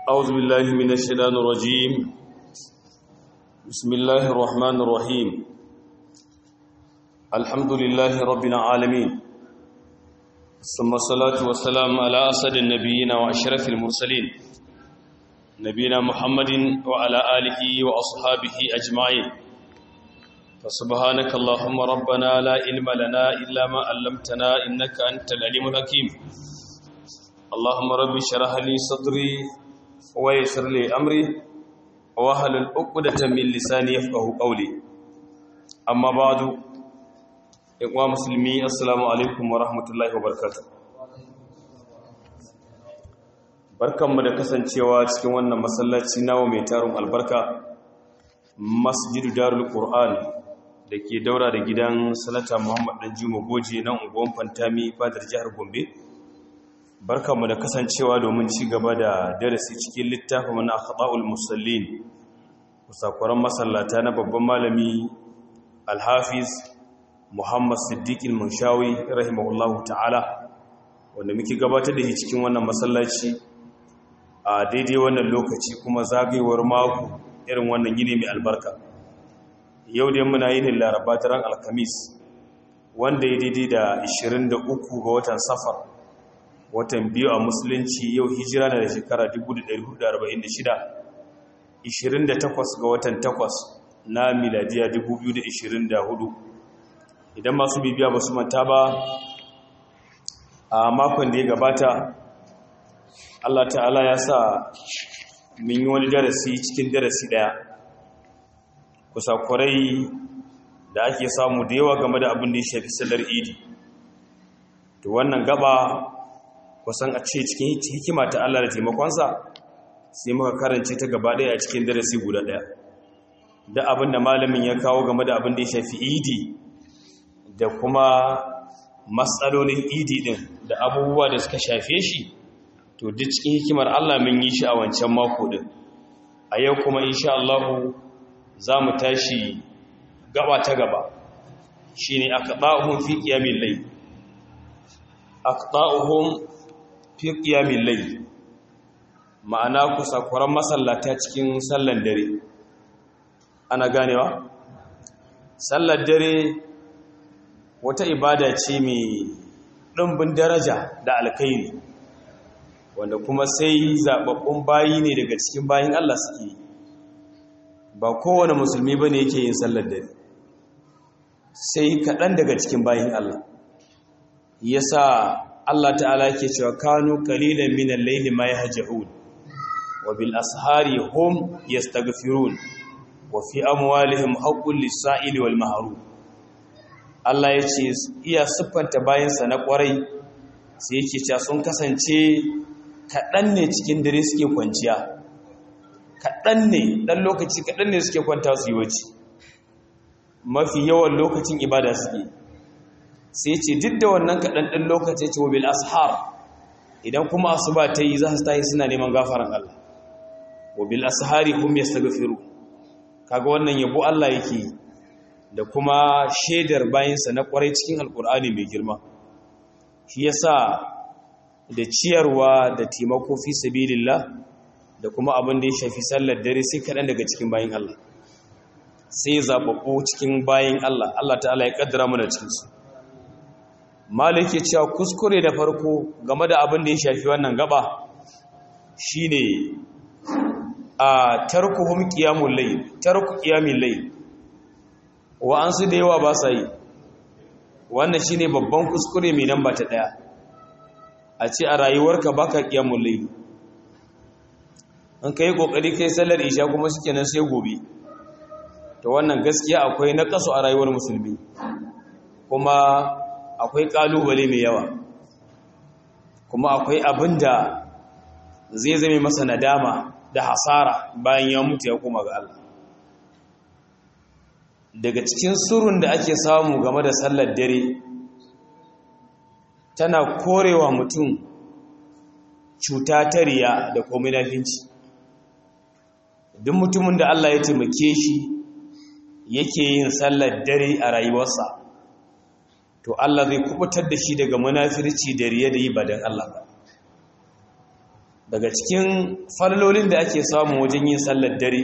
أعوذ بالله من الشيطان الرجيم بسم الله الرحمن الرحيم الحمد لله رب العالمين ثم الصلاة والسلام على أسد النبيين وأشرف المرسلين نبينا محمد وعلى آله وأصحابه أجمعين فسبحانك اللهم ربنا لا علم لنا إلا ما علمتنا إنك أنت العليم الحكيم اللهم رب اشرح لي صدري ويسر لي امري واحلل عقدة من لساني يفقهوا قولي اما بعد اخوة مسلمي السلام عليكم ورحمة الله وبركاته barkanmu da kasancewa cikin wannan masallaci nawa mai tarin albarka masjidu darul qur'an da ke daura da gidan sanata muhammad dan juma goje na unguwan fantami fadar jihar gombe barkanmu da kasancewa domin ci gaba da darasi cikin littafin mana akhta'ul musallin musakwaran masallata na babban malami alhafiz muhammad siddiq al-munshawi rahimahullahu ta'ala wanda muke gabatar da shi cikin wannan masallaci a daidai wannan lokaci kuma zagayewar mako irin wannan yini mai albarka yau dai muna yin laraba daren alkamis wanda ya daidai da 23 ga watan safar watan biyu a musulunci yau hijira na da shekara 1446 28 ga watan 8 na miladiya 2024 idan masu bibiya ba su manta ba a makon da ya gabata Allah ta'ala ya sa min yi wani darasi cikin darasi daya kusakurai da ake samu da yawa game da abin da ya shafi sallar idi to wannan gaba kusan a ce cikin hikima ta Allah da taimakonsa sai muka karance ta gaba ɗaya a cikin darasi guda ɗaya da abin da malamin ya kawo game da abin da ya shafi idi da kuma matsalolin idi ɗin da abubuwa da suka shafe shi to duk cikin hikimar Allah mun yi shi a wancan mako ɗin a yau kuma insha Allah za mu tashi gaba ta gaba shine aqda'uhum fi qiyamil layl aqda'uhum fi ƙiyamin lai ma'ana kusakuran masallata cikin sallan dare ana ganewa sallar dare wata ibada ce mai ɗumbin daraja da alkairi wanda kuma sai zaɓaɓɓun bayi ne daga cikin bayin Allah suke ba kowane musulmi ba ne yake yin sallar dare sai kaɗan daga cikin bayin Allah yasa Allah ta'ala yake cewa kanu qalilan min al-layli ma yahja'un wa bil ashari hum yastaghfirun wa fi amwalihim haqqul lis-sa'ili wal mahrum Allah yace iya siffanta bayansa na kwarai sai yake cewa sun kasance kadan ne cikin dare suke kwanciya kadan ne dan lokaci kadan ne suke kwanta su yi wace mafi yawan lokacin ibada suke sai ce duk da wannan kaɗan ɗin lokaci ce wabil ashar idan kuma asuba ta yi za su tayi suna neman gafaran Allah wabil ashari hum yastaghfiru kaga wannan yabo Allah yake da kuma shaidar bayinsa na kwarai cikin alkur'ani mai girma shi yasa da ciyarwa da taimako fi sabilillah da kuma abin da ya shafi sallar dare sai kaɗan daga cikin bayin Allah sai zaɓaɓɓu cikin bayin Allah Allah ta'ala ya ƙaddara mana cikinsu malik ya cewa kuskure da farko game da abin da ya shafi wannan gaba shine a tarkuhum qiyamul layl tarku qiyamul layl wa an su da yawa ba sa yi wannan shine babban kuskure mai namba ta daya a ce a rayuwarka baka qiyamul layl an kai kokari kai sallar isha kuma shikenan sai gobe to wannan gaskiya akwai naqasu a rayuwar musulmi kuma akwai kalubale mai yawa kuma akwai abin da zai zame masa nadama da hasara bayan ya mutu ya koma ga Allah daga cikin surun da ake samu game da sallar dare tana korewa mutum cuta ta riya da komai nafinci duk mutumin da Allah ya taimake shi yake yin sallar dare a rayuwarsa to Allah zai kubutar da shi daga munafirci da riya da yi badan Allah ba daga cikin fallolin da ake samu wajen yin sallar dare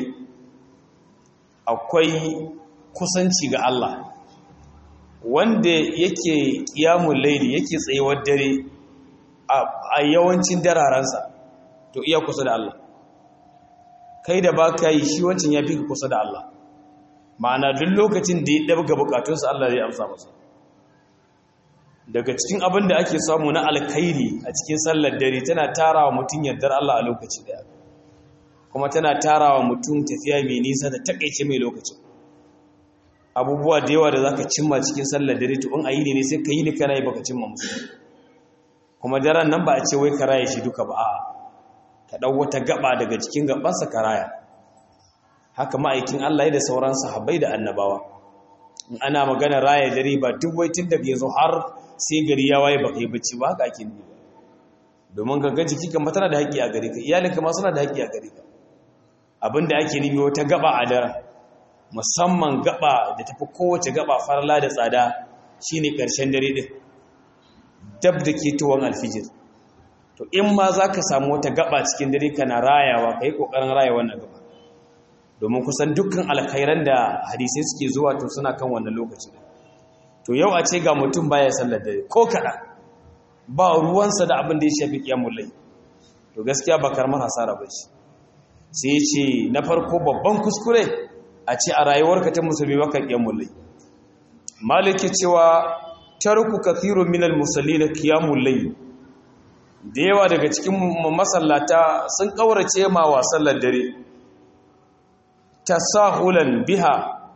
akwai kusanci ga Allah wanda yake kiyamun laili yake tsayuwar dare a yawancin dararensa to iya kusa da Allah kai da ba ka yi shi wancan ya fi kusa da Allah ma'ana duk lokacin da ya ɗabga bukatunsa Allah zai amsa masa daga cikin abin da ake samu na alkhairi a cikin sallar dare tana tara wa mutum yardar Allah a lokaci daya kuma tana tara wa mutum tafiya mai nisa da takaice mai lokacin abubuwa da yawa da za ka cimma cikin sallar dare to in a yi ne sai ka yi ni kana yi baka cimma musu kuma daren nan ba a ce wai ka raya shi duka ba a'a ka ɗau wata gaba daga cikin gabansa ka raya haka ma'aikin Allah ya da sauran sahabbai da annabawa in ana magana raya dare ba duk wai tun daga yanzu har sai gari ya waye baka yi bacci ba haka ake nufi ba domin ga jiki kan tana da haƙƙi a gare ka iyalinka ma suna da haƙƙi a gare ka abinda ake nufi wata gaba a daren musamman gaba da tafi kowace gaba farla da tsada shine ƙarshen dare din dab da ke tuwon alfijir to in ma za ka samu wata gaba cikin dare kana rayawa ka yi ƙoƙarin raya wannan gaba domin kusan dukkan alkhairan da hadisai suke zuwa to suna kan wannan lokaci to yau a ce ga mutum baya sallar dare ko kaɗan ba ruwansa da abin da ya shafi ƙiyamun lai to gaskiya ba karmar hasara ba ce sai ya ce na farko babban kuskure a ce a rayuwarka ta musulmi baka ƙiyamun lai maliki cewa tarku kathirun minal musallina qiyamul layl da yawa daga cikin masallata sun kaurace ma wa sallar dare tasahulan biha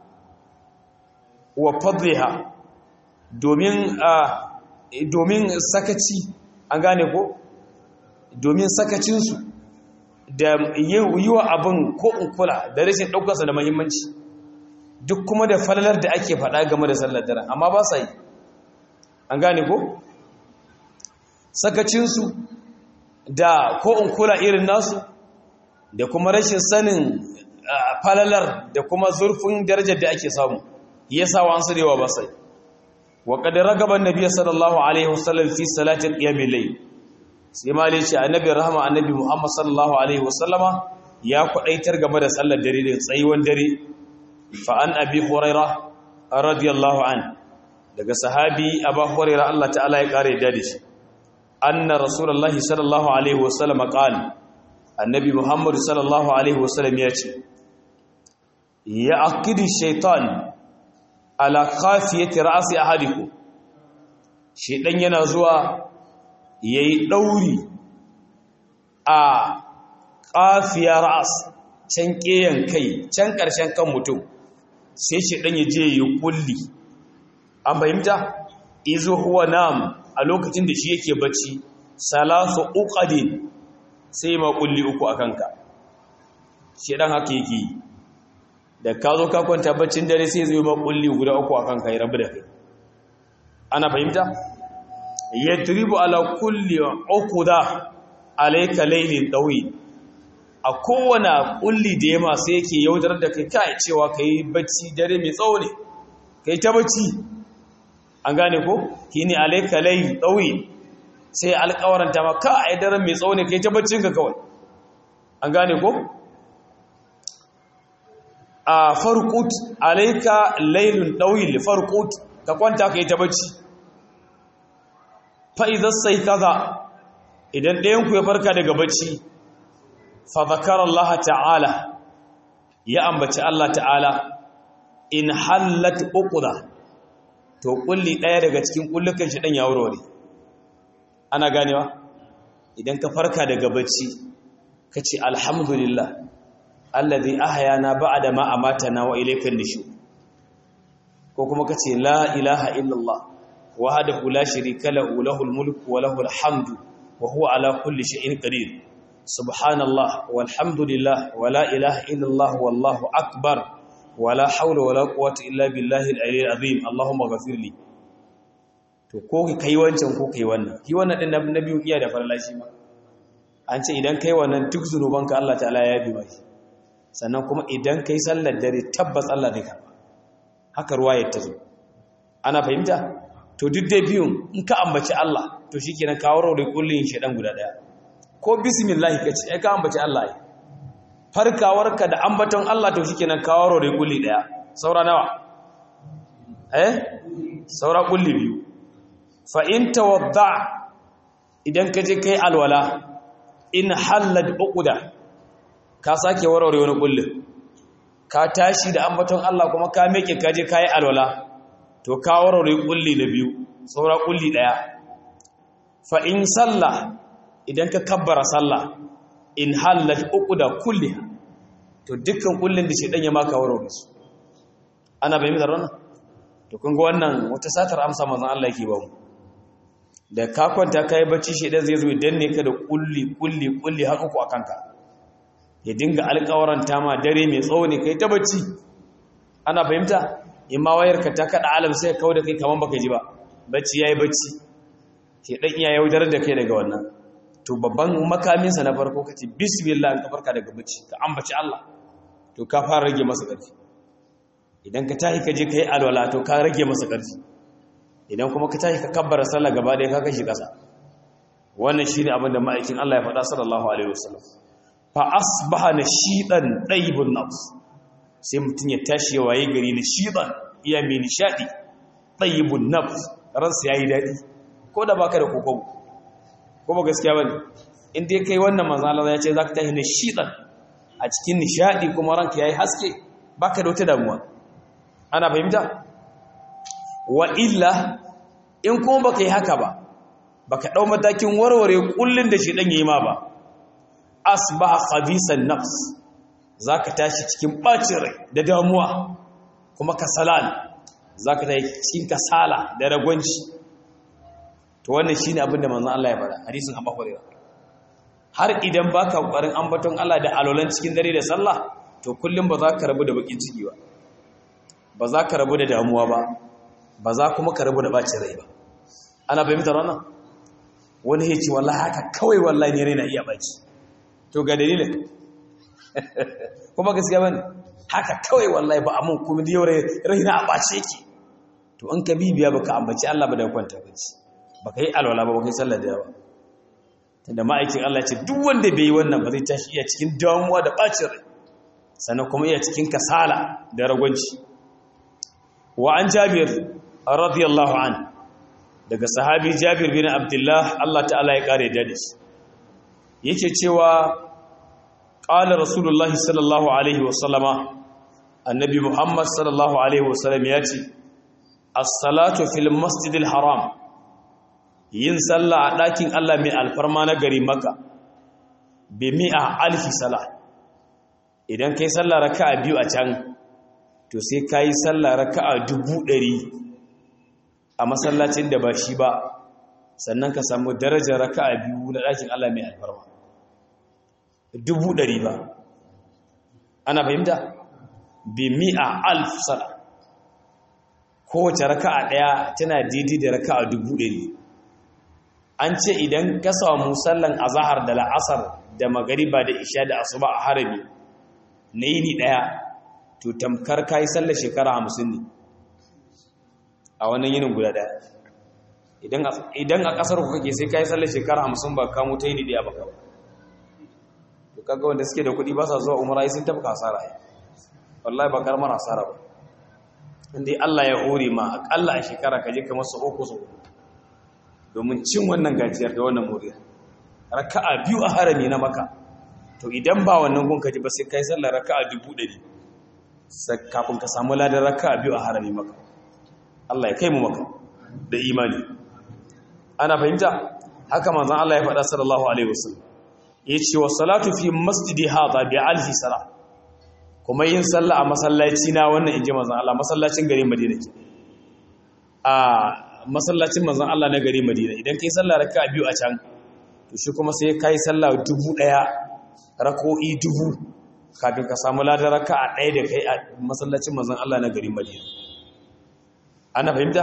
wa fadliha domin domin sakaci an gane ko domin sakacinsu da yi wa abin ko in kula da rashin ɗaukarsa da mahimmanci duk kuma da falalar da ake faɗa game da sallar dare amma ba sa yi an gane ko sakacinsu da ko in kula irin nasu da kuma rashin sanin falalar da kuma zurfin darajar da ake samu yasa wa an su da yawa ba sai wa qad ragaba annabi sallallahu alaihi wasallam fi salati qiyamil layl sai ma ce annabi rahama annabi muhammad sallallahu alaihi wasallama ya kwadaitar game da sallar dare da tsayuwan dare fa an abi hurairah radiyallahu an daga sahabi abu hurairah Allah ta'ala ya kare da shi anna rasulullahi sallallahu alaihi wasallama qala annabi muhammad sallallahu alaihi wasallam ya ce ya akidi shaitan ala khafiyati ra'si ahadikum shaitan yana zuwa yayi dauri a qafiya ra's can keyan kai can karshen kan mutum sai shaitan ya je yi kulli an fahimta izo huwa nam a lokacin da shi yake bacci salasu uqadin sai ma kulli uku akanka shaitan haka yake yi da ka zo ka kwanta baccin dare sai zai ma kulli guda uku akan kai rabu da kai ana fahimta yadribu ala kulli uquda alayka laylin dawi a kowane kulli da yama sai yake yaudar da kai kai cewa kai bacci dare mai tsawo ne kai ta bacci an gane ko kini alayka laylin dawi sai alƙawaranta ma ka ai daren mai tsawo ne kai ta baccin ka kawai an gane ko a farkut alaika lailun ɗauyin farkut ka kwanta ka yi ta bacci fa'izar sai kaza idan ɗayanku ya farka daga bacci fazakar Allah ta'ala ya ambaci Allah ta'ala in hallat uƙuda to ƙulli ɗaya daga cikin ƙullukan shi ɗan ya wurare ana ganewa idan ka farka daga bacci ka ce alhamdulillah alladhi ahyana ba'da ma amatana wa ilaykan nushur ko kuma kace la ilaha illallah wahdahu la sharika lahu lahul mulku wa lahul hamdu wa huwa ala kulli shay'in qadir subhanallah walhamdulillah wa la ilaha illallah wallahu akbar wa la hawla wa la quwwata illa billahi al-aliyyil azim allahumma ghafirli to ko kai wancan ko kai wannan ki wannan din nabi iya da farlashi ma an ce idan kai wannan duk zunubanka Allah ta'ala ya yabi maki sannan kuma idan ka yi sallar dare tabbas Allah zai karba haka ruwayar ta zo ana fahimta to duk da biyun in ka ambaci Allah to shi kenan kawo raurai kullum shaɗan guda ɗaya ko bismillah ka ce ai ka ambaci Allah ai farkawarka da ambaton Allah to shikenan ka waro da kulli daya saura nawa eh saura kulli biyu fa in tawadda idan ka je kai alwala in halad uquda ka sake warware wani kullin ka tashi da ambaton Allah kuma ka meke ka je kai alwala to ka warware kulli na biyu saura kulli daya fa in sallah idan ka kabbara sallah in hallat uquda kulliha to dukkan kullin da shedan ya maka warware su ana bayyana wannan to kun ga wannan wata satar amsa manzon Allah yake ba mu da ka kwanta kai bacci shedan zai zo ya danne ka da kulli kulli kulli har uku akan ka ya dinga alƙawaran ma dare mai tsawo ne kai ta bacci ana fahimta in ma wayarka ta kada alam sai ka kawo da kai kaman baka ji ba bacci yayi bacci shedan iya yaudar da kai daga wannan to babban makaminsa na farko kace bismillah ka farka daga bacci ka ambaci Allah to ka fara rage masa ƙarfi idan ka tashi ka je kai alwala to ka rage masa ƙarfi idan kuma ka tashi ka kabbara sallah gaba ɗaya ka kashi ƙasa wannan shine abin da ma'aikin Allah ya faɗa sallallahu alaihi wasallam fa asbaha nashidan daibun nafs sai mutun ya tashi ya waye gari nashidan iya mai nishadi daibun nafs ransa yayi dadi ko da baka da kokobo ko ba gaskiya bane in dai kai wannan manzo Allah ya ce zaka tashi nashidan a cikin nishadi kuma ranka yayi haske baka da wata damuwa ana fahimta wa illa in kuma baka yi haka ba baka dau matakin warware kullun da shi dan yayi ma ba asbaha khabisan nafs zaka tashi cikin bacin rai da damuwa kuma kasalan zaka tashi cikin kasala da ragwanci to wannan shine abin da manzon Allah ya faɗa hadisin Abu Hurairah har idan baka kokarin ambaton Allah da alolan cikin dare da sallah to kullum ba za ka rabu da bakin ciki ba ba za ka rabu da damuwa ba ba za kuma ka rabu da bacin rai ba ana fahimtar wannan wani ya ce wallahi haka kawai wallahi ne raina iya baci to ga dalilin kuma gaskiya bane haka kawai wallahi ba amun kuma da yau raina a bace yake to an ka bibiya baka ambaci Allah ba da kwanta bace baka yi alwala ba baka yi sallar da yawa tunda ma'aikin Allah ce duk wanda bai yi wannan ba zai tashi iya cikin damuwa da bacin rai sannan kuma iya cikin kasala da ragwanci wa an jabir radiyallahu an daga sahabi jabir bin abdullah Allah ta'ala ya kare da shi yake cewa qala rasulullahi sallallahu alaihi wa sallama annabi muhammad sallallahu alaihi wa sallam ya ce as-salatu fil masjidil haram yin sallah a ɗakin Allah mai alfarma na gari maka bi mi'a alfi sala idan kai sallah raka'a biyu a can to sai ka yi sallah raka'a dubu ɗari a masallacin da ba shi ba sannan ka samu darajar raka'a biyu na ɗakin Allah mai alfarma dubu ɗari ba ana fahimta bi mi'a alf sala kowace raka'a ɗaya tana daidai da raka'a dubu ɗari an ce idan ka samu sallan azahar da la'asar da magariba da isha da asuba a harami na yini ɗaya to tamkar ka yi sallar shekara hamsin ne a wannan yinin guda ɗaya idan a ƙasar ku kake sai ka yi sallar shekara hamsin ba kamo ta yini ɗaya ba ka to kaga wanda suke da kuɗi ba sa zuwa umara sun tafi kasara ya wallahi ba karamar asara ba inda Allah ya hore ma aƙalla a shekara ka je kamar su uku su domin cin wannan gajiyar da wannan moriya raka'a biyu a harami na maka to idan ba wannan gunka ji ba sai kai sallar raka'a dubu ɗari kafin ka samu ladar raka'a biyu a harami maka Allah ya kai mu maka da imani ana fahimta haka manzon Allah ya faɗa sallallahu alaihi wasallam yace wa salatu fi masjidi hadha bi alfi sala kuma yin sallah a masallaci na wannan inji manzon Allah masallacin garin Madina ke a masallacin manzon Allah na gari Madina idan kai sallah raka'a biyu a can to shi kuma sai kai sallah dubu daya rak'o'i dubu kafin ka samu ladan raka'a daya da kai a masallacin manzon Allah na gari Madina ana fahimta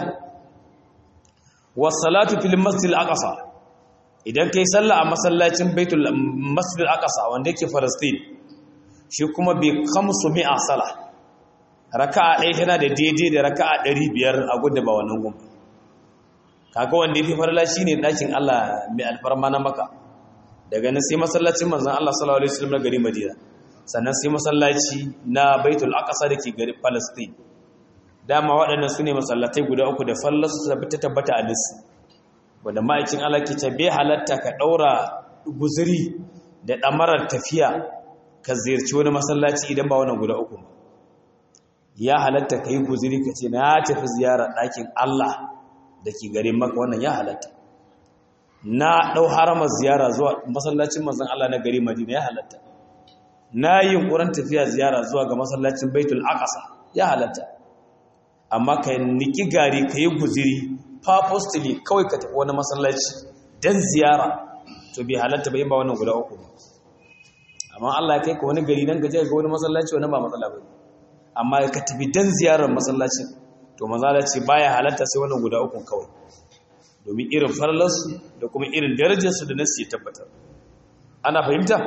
was salatu fil masjid al-aqsa idan kai sallah a masallacin baitul masjid al-aqsa wanda yake Palestine shi kuma bi 500 sala raka'a daya tana da daidai da raka'a 500 a gudda ba wannan gumba kaga wanda yafi farla shine dakin Allah mai alfarma na maka daga nan sai masallacin manzon Allah sallallahu alaihi wasallam na gari Madina sannan sai masallaci na Baitul Aqsa dake gari Palestine dama waɗannan sune masallatai guda uku da fallasu ta tabbata a lis wanda ma'aikin Allah ke ta bai halatta ka daura guzuri da damarar tafiya ka ziyarci wani masallaci idan ba wannan guda uku ba ya halatta ka yi guziri ka ce na tafi ziyarar ɗakin Allah da ke garin maka wannan ya halatta na ɗau haramar ziyara zuwa masallacin manzan Allah na gari Madina ya halatta na yi yunkurin tafiya ziyara zuwa ga masallacin Baitul Aqsa ya halatta amma ka niki gari ka yi guziri purposely kawai ka tafi wani masallaci dan ziyara to bai halatta ba yin ba wannan guda uku ba amma Allah ya kai ka wani gari nan ka je ga wani masallaci wani ba matsala ba amma ka tafi dan ziyarar masallacin to mazala ce baya halatta sai wannan guda uku kawai domin irin farlarsu da kuma irin darajarsu da nasu ya tabbatar ana fahimta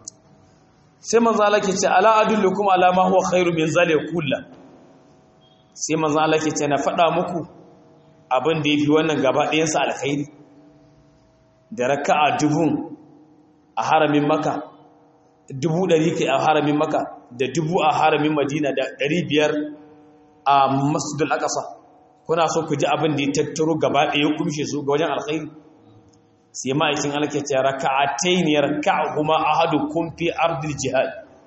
sai manzala ke ce ala adullukum ala ma huwa khairu min zalika kullu sai manzala ke ce na faɗa muku abin da yafi wannan gaba ɗayan sa alkhairi da raka'a dubun a haramin maka dubu ɗari kai a haramin maka da dubu a haramin madina da ɗari biyar a masjidul aqsa kuna so ku ji abin da ya tattaro gaba ɗaya kumshe su ga wajen alkhairi sai ma'aikin alke ce raka'atayn yarka'uhuma ahadukum fi ardil jihad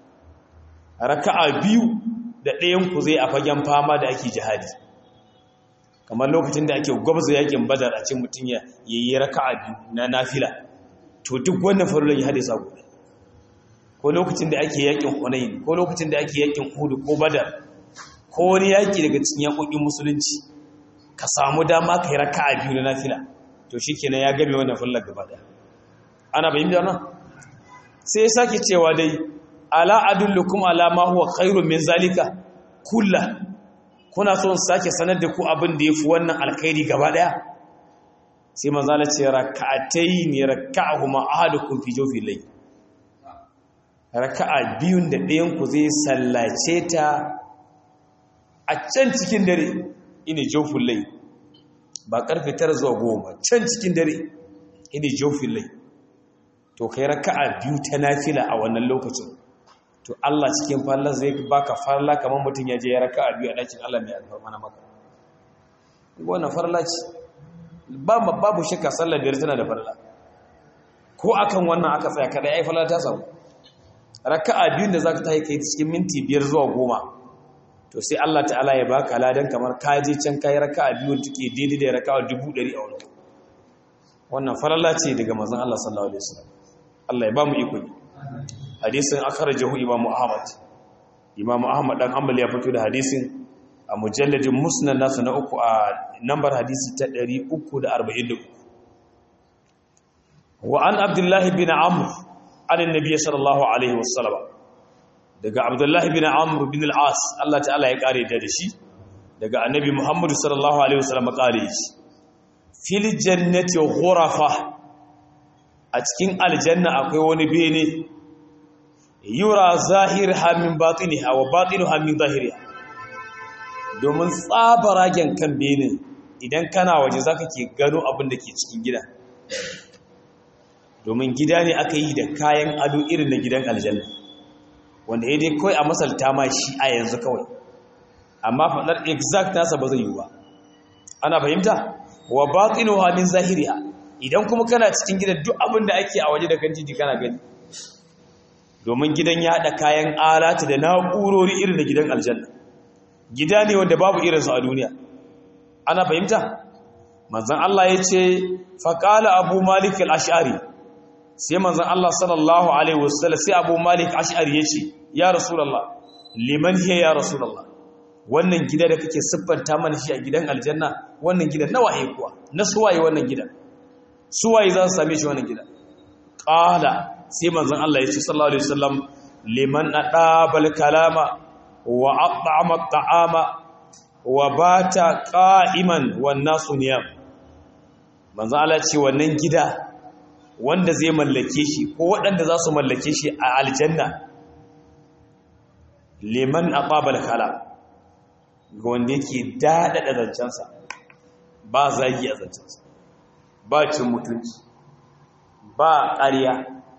raka'a biyu da ɗayan ku zai a fagen fama da ake jihadi kamar lokacin da ake gwabza yakin badar a cikin mutun ya yi raka'a biyu na nafila to duk wannan farulan ya hade sa guda ko lokacin da ake yakin hunayn ko lokacin da ake yakin uhud ko badar ko wani yaki daga cikin yakokin musulunci ka samu dama kai raka'a biyu na nafila to shikenan ya game wannan fallar gaba daya ana bayyana wannan sai ya sake cewa dai ala adullukum ala ma huwa khairun min zalika kulla kuna so sake sanar da ku abin da yafi wannan alkhairi gaba daya sai manzo Allah ce raka'atayn raka'ahuma ahadukum fi jawfi layl raka'a biyun da ɗayan ku zai sallace ta a can cikin dare ine jawful layl ba karfe tara zuwa goma can cikin dare ine jawful layl to kai raka'a biyu ta nafila a wannan lokacin to Allah cikin fallar zai baka farla kamar mutum ya je ya raka'a biyu a ɗakin Allah mai alfarma na maka wannan farla ce babu shakka sallar biyar tana da farla ko akan wannan aka tsaya kada ai farla ta samu raka'a biyun da zaka tayi kai cikin minti biyar zuwa goma to sai Allah ta'ala ya baka ladan kamar ka je can kai raka'a biyun take daidai da raka'a dubu ɗari a wannan wannan farla ce daga manzon Allah sallallahu alaihi wasallam Allah ya ba mu iko hadisin akhrajahu imamu ahmad imamu ahmad dan hanbali ya fito da hadisin a mujalladin musnad nasu na uku a nambar hadisi ta 343 wa an abdullahi bin amr an annabi sallallahu alaihi wasallam daga abdullahi bin amr bin al-as Allah ta'ala ya kare da shi daga annabi muhammad sallallahu alaihi wasallam kare shi fil jannati ghurafa a cikin aljanna akwai wani bene yura zahirha min batiniha wa batinuha min zahiriha domin tsabaragen kan benin idan kana waje zaka ke gano abin da ke cikin gida domin gida ne aka yi da kayan ado irin na gidan aljanna wanda ya dai kawai a masalta ma shi a yanzu kawai amma faɗar exact nasa ba zai yi ba ana fahimta wa batinuha min zahiriha idan kuma kana cikin gidan duk abin da ake a waje da kan titi kana gani domin gidan ya haɗa kayan alata da na'urori irin da gidan aljanna gida ne wanda babu irinsu a duniya ana fahimta manzan Allah ya ce faƙala abu malik al'ashari sai manzan Allah sallallahu alaihi wasallam sai abu malik ashari ya ce ya rasulallah liman hiya ya rasulallah wannan gida da kake siffanta mana shi a gidan aljanna wannan gidan na waye kuwa na suwaye wannan gidan suwaye za su same shi wannan gidan ƙala sai manzon Allah ya ce sallallahu alaihi wasallam liman adabal kalama wa at'ama at'ama wa bata qa'iman wan nasu niyam manzon Allah ce wannan gida wanda zai mallake shi ko waɗanda za su mallake shi a aljanna liman adabal kalam ga wanda yake dadada zancensa ba zagi a zancensa ba cin mutunci ba ƙarya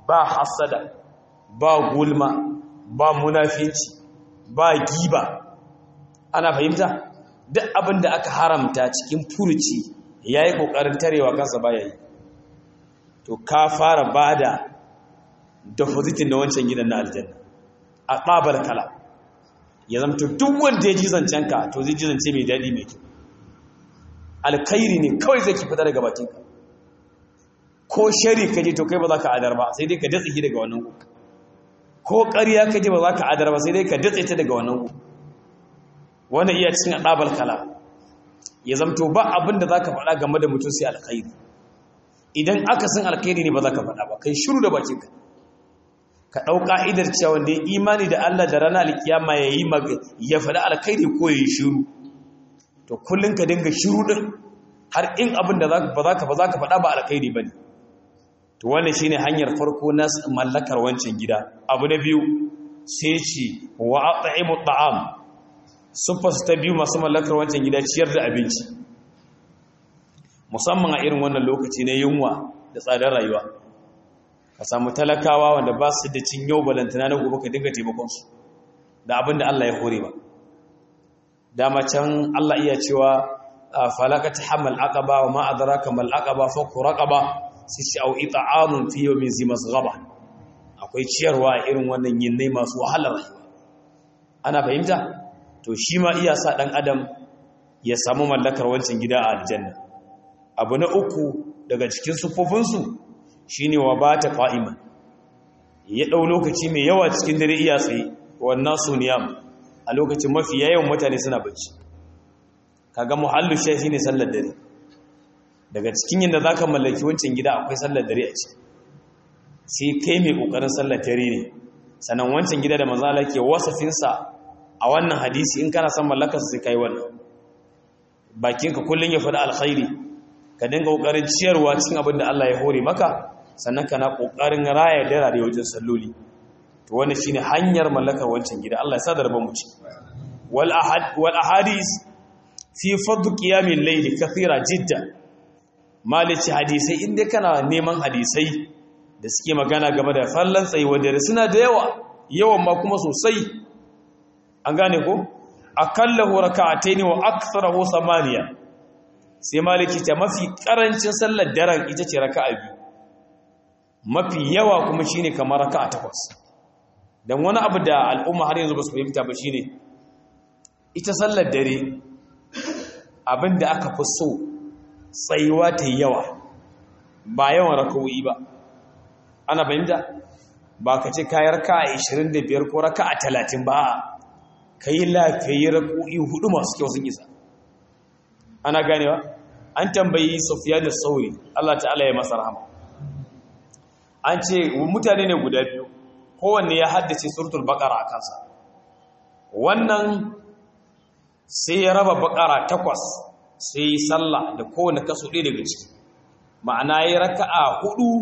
ba hasada ba gulma ba munafinci ba giba ana fahimta duk abin da aka haramta cikin furuci ya yi ƙoƙarin tarewa kansa baya yi to ka fara ba da depositin na wancan gidan na aljanna a ƙabar kala ya zamto duk wanda ya ji zancenka to zai ji zance mai daɗi mai kyau alkairi ne kawai zai ki fita daga bakinka ko shari ka ji to kai ba za ka adar ba sai dai ka datse shi daga wannan ku ko ƙarya ka ji ba za ka adar ba sai dai ka datse ta daga wannan ku wanda iya cin adabal kala ya zamto ba abin da za ka faɗa game da mutum sai alkhairi idan aka san alkhairi ne ba za ka faɗa ba kai shiru da bakinka ka ɗau ƙa'idar cewa wanda ya imani da Allah da rana alkiyama ya yi ya faɗi alkhairi ko ya yi shiru to kullum ka dinga shiru ɗin har in abin da ba za ka ba za ka faɗa ba alkhairi ba ne to wannan shine hanyar farko na mallakar wancan gida abu na biyu sai ce wa at'imu ta'am sufas ta biyu masu mallakar wancan gida ciyar da abinci musamman a irin wannan lokaci na yunwa da tsadar rayuwa ka samu talakawa wanda ba su da cin yau balantana na gobe ka dinga taimakonsu da abin da Allah ya hore ba dama can Allah iya cewa falaka ta hamal aqaba wa ma adraka mal aqaba fa quraqaba sai shi au it'amun fi yawmin zi masghaba akwai ciyarwa irin wannan yinnai masu wahalar rayuwa ana fahimta to shi ma iya sa dan adam ya samu mallakar wancan gida a aljanna abu na uku daga cikin sufofinsu shine wa bata qa'iman ya dau lokaci mai yawa cikin dare iya tsaye wannan suniyam a lokacin mafi yawan mutane suna bacci kaga muhallu shi shine sallar dare daga cikin yadda zaka mallaki wancan gida akwai sallar dare a ciki sai kai mai kokarin sallar dare ne sannan wancan gida da manzo Allah ke wasafin sa a wannan hadisi in kana son mallakar sai kai wannan bakinka kullun ya faɗi alkhairi ka dinga kokarin ciyarwa cikin abin da Allah ya hore maka sannan kana kokarin raya dare wajen salloli to wannan shine hanyar mallakar wancan gida Allah ya sadar mu ci wal ahad wal ahadis fi fadl qiyamil layl kathira jidda malici hadisai inda kana neman hadisai da suke magana game da fallan tsayuwar dare suna da yawa yawan ma kuma sosai an gane ko akallahu raka'ataini wa aktharahu samaniya sai maliki ta mafi karancin sallar daren ita ce raka'a biyu mafi yawa kuma shine kamar raka'a takwas dan wani abu da al'umma har yanzu ba su fahimta ba shine ita sallar dare abinda aka fi so tsayuwa ta yawa ba yawan raka'o'i ba ana fahimta ba ka ce kayar raka'a 25 ko raka'a 30 ba kai lafiyayi raka'o'i hudu masu kyau sun isa ana ganewa an tambayi Sufyan da Sauri Allah ta'ala ya masa rahama an ce mutane ne guda biyu kowanne ya haddace suratul baqara a kansa wannan sai ya raba baqara takwas sai yi sallah da kowanne kaso ɗaya daga ciki ma'ana yi raka'a hudu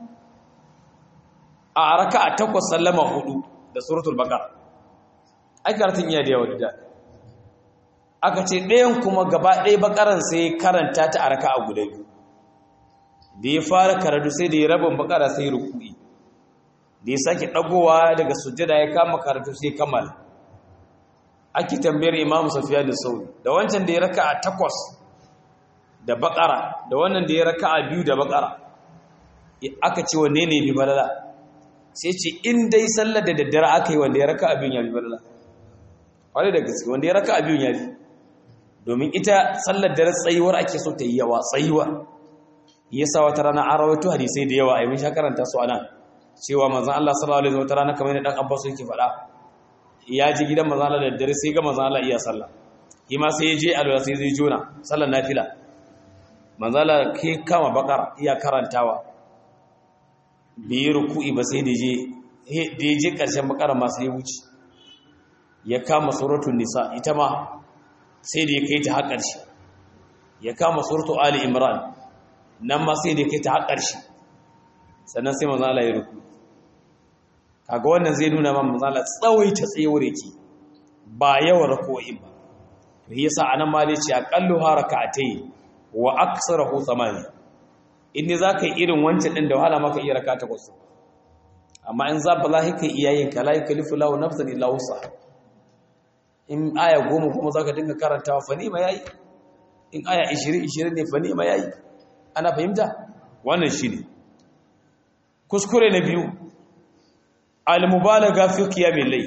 a raka'a takwas sallama hudu da suratul baqara ai karatun iya da yawa da aka ce ɗayan kuma gaba ɗaya bakaran sai karanta ta a raka'a guda biyu da ya fara karatu sai da ya rabin bakara sai ruku'i da ya sake ɗagowa daga sujjada ya kama karatu sai kammala ake tambayar imamu safiya da sauri da wancan da ya raka a takwas da bakara da wannan da ya raka a biyu da bakara aka ce wanne ne bi balala sai ce in dai sallar da daddare aka yi wanda ya raka a biyun ya bi balala wani da gaske wanda ya raka a biyun ya bi domin ita sallar dare tsayuwar ake so ta yi yawa tsayuwa yasa wata rana an rawaito hadisai da yawa a yi mun sha karanta su anan cewa manzon Allah sallallahu alaihi wasallam wata rana kamar yadda dan Abbas yake faɗa ya ji gidan manzon Allah da dare sai ga manzon Allah iya sallah shi ma sai ya je alwala sai zai jona sallar nafila manzon Allah ke kama bakara iya karantawa bai ruku'i ba sai da je da je karshen bakara ma sai ya wuce ya kama suratul nisa ita ma sai da ya kai ta har ƙarshe ya kama suratul ali imran nan ma sai da kai ta har ƙarshe sannan sai manzala ya ruku kaga wannan zai nuna man manzala tsawaita tsayuwar yake ba yawan rako'in ba to yasa anan ma dai ce aqallu harakatay wa aktsaruhu thamani in ne zaka yi irin wancan din da wahala maka iya raka takwas amma in za ba lahi kai iyayen ka la yukallifu lahu nafsan illa wusa in aya goma kuma zaka dinga karantawa fa ni ma yayi in aya 20 20 ne fa ni ma yayi ana fahimta wannan shine kuskure na biyu al-mubalaga fi qiyamil layl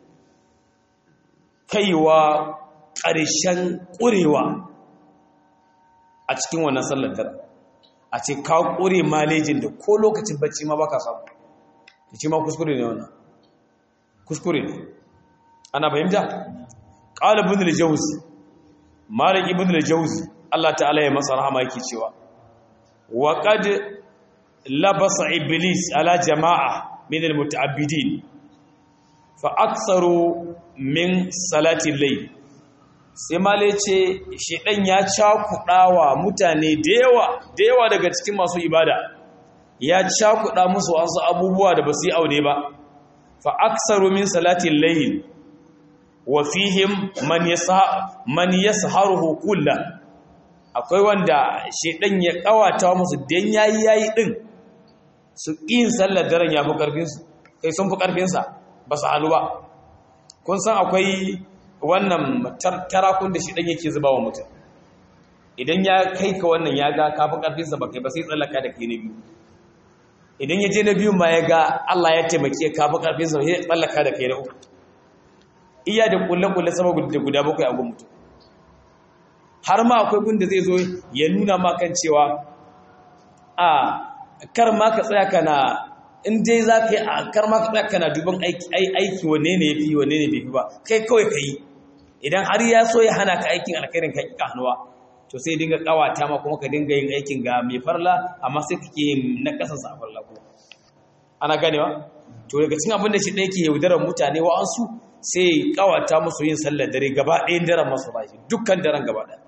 kaiwa ƙarshen ƙurewa a cikin wannan sallar dare a ce ka ƙure malejin da ko lokacin bacci ma baka samu da ce ma kuskure ne wannan kuskure ne ana fahimta ƙala ibn al-jawzi malik ibn al-jawzi Allah ta'ala ya masa rahama yake cewa wa qad labasa iblis ala jama'a min al-muta'abbidin fa aktsaru min salati layl sai male ce shedan ya cakudawa mutane da yawa da yawa daga cikin masu ibada ya cakuda musu wasu abubuwa da basu yi aure ba fa aktsaru min salati layl wa fihim man yasa man yasharuhu kullu akwai wanda shedan ya kawata musu dan yayi yayi din su yin sallar daren yafi karfin su kai sun fi karfin sa ba su halu ba kun san akwai wannan tarakun da shi dan yake zuba wa mutum idan ya kai ka wannan ya ga kafi karfinsa ba kai ba sai tsallaka da kai na biyu idan ya je na biyu ma ya ga Allah ya taimake kafi karfinsa sai tsallaka da kai na uku iya da kulle-kulle sama da guda bakwai a gun mutum har ma akwai gun da zai zo ya nuna ma kan cewa a kar ma ka tsaya kana in dai za ka yi a kar ma ka tsaya kana duban aiki wanne ne ya fi wanne ne bai fi ba kai kawai ka yi idan har ya so ya hana ka aikin alkhairin ka ƙiƙa hannuwa to sai dinga ƙawata ma kuma ka dinga yin aikin ga mai farla amma sai kake yin na ƙasan sa farla ko ana ganewa to daga cikin abin da shi ɗaya ke yaudarar mutane wa'ansu sai ƙawata musu yin sallar dare gaba ɗayan daren masu bashi dukkan daren gaba ɗaya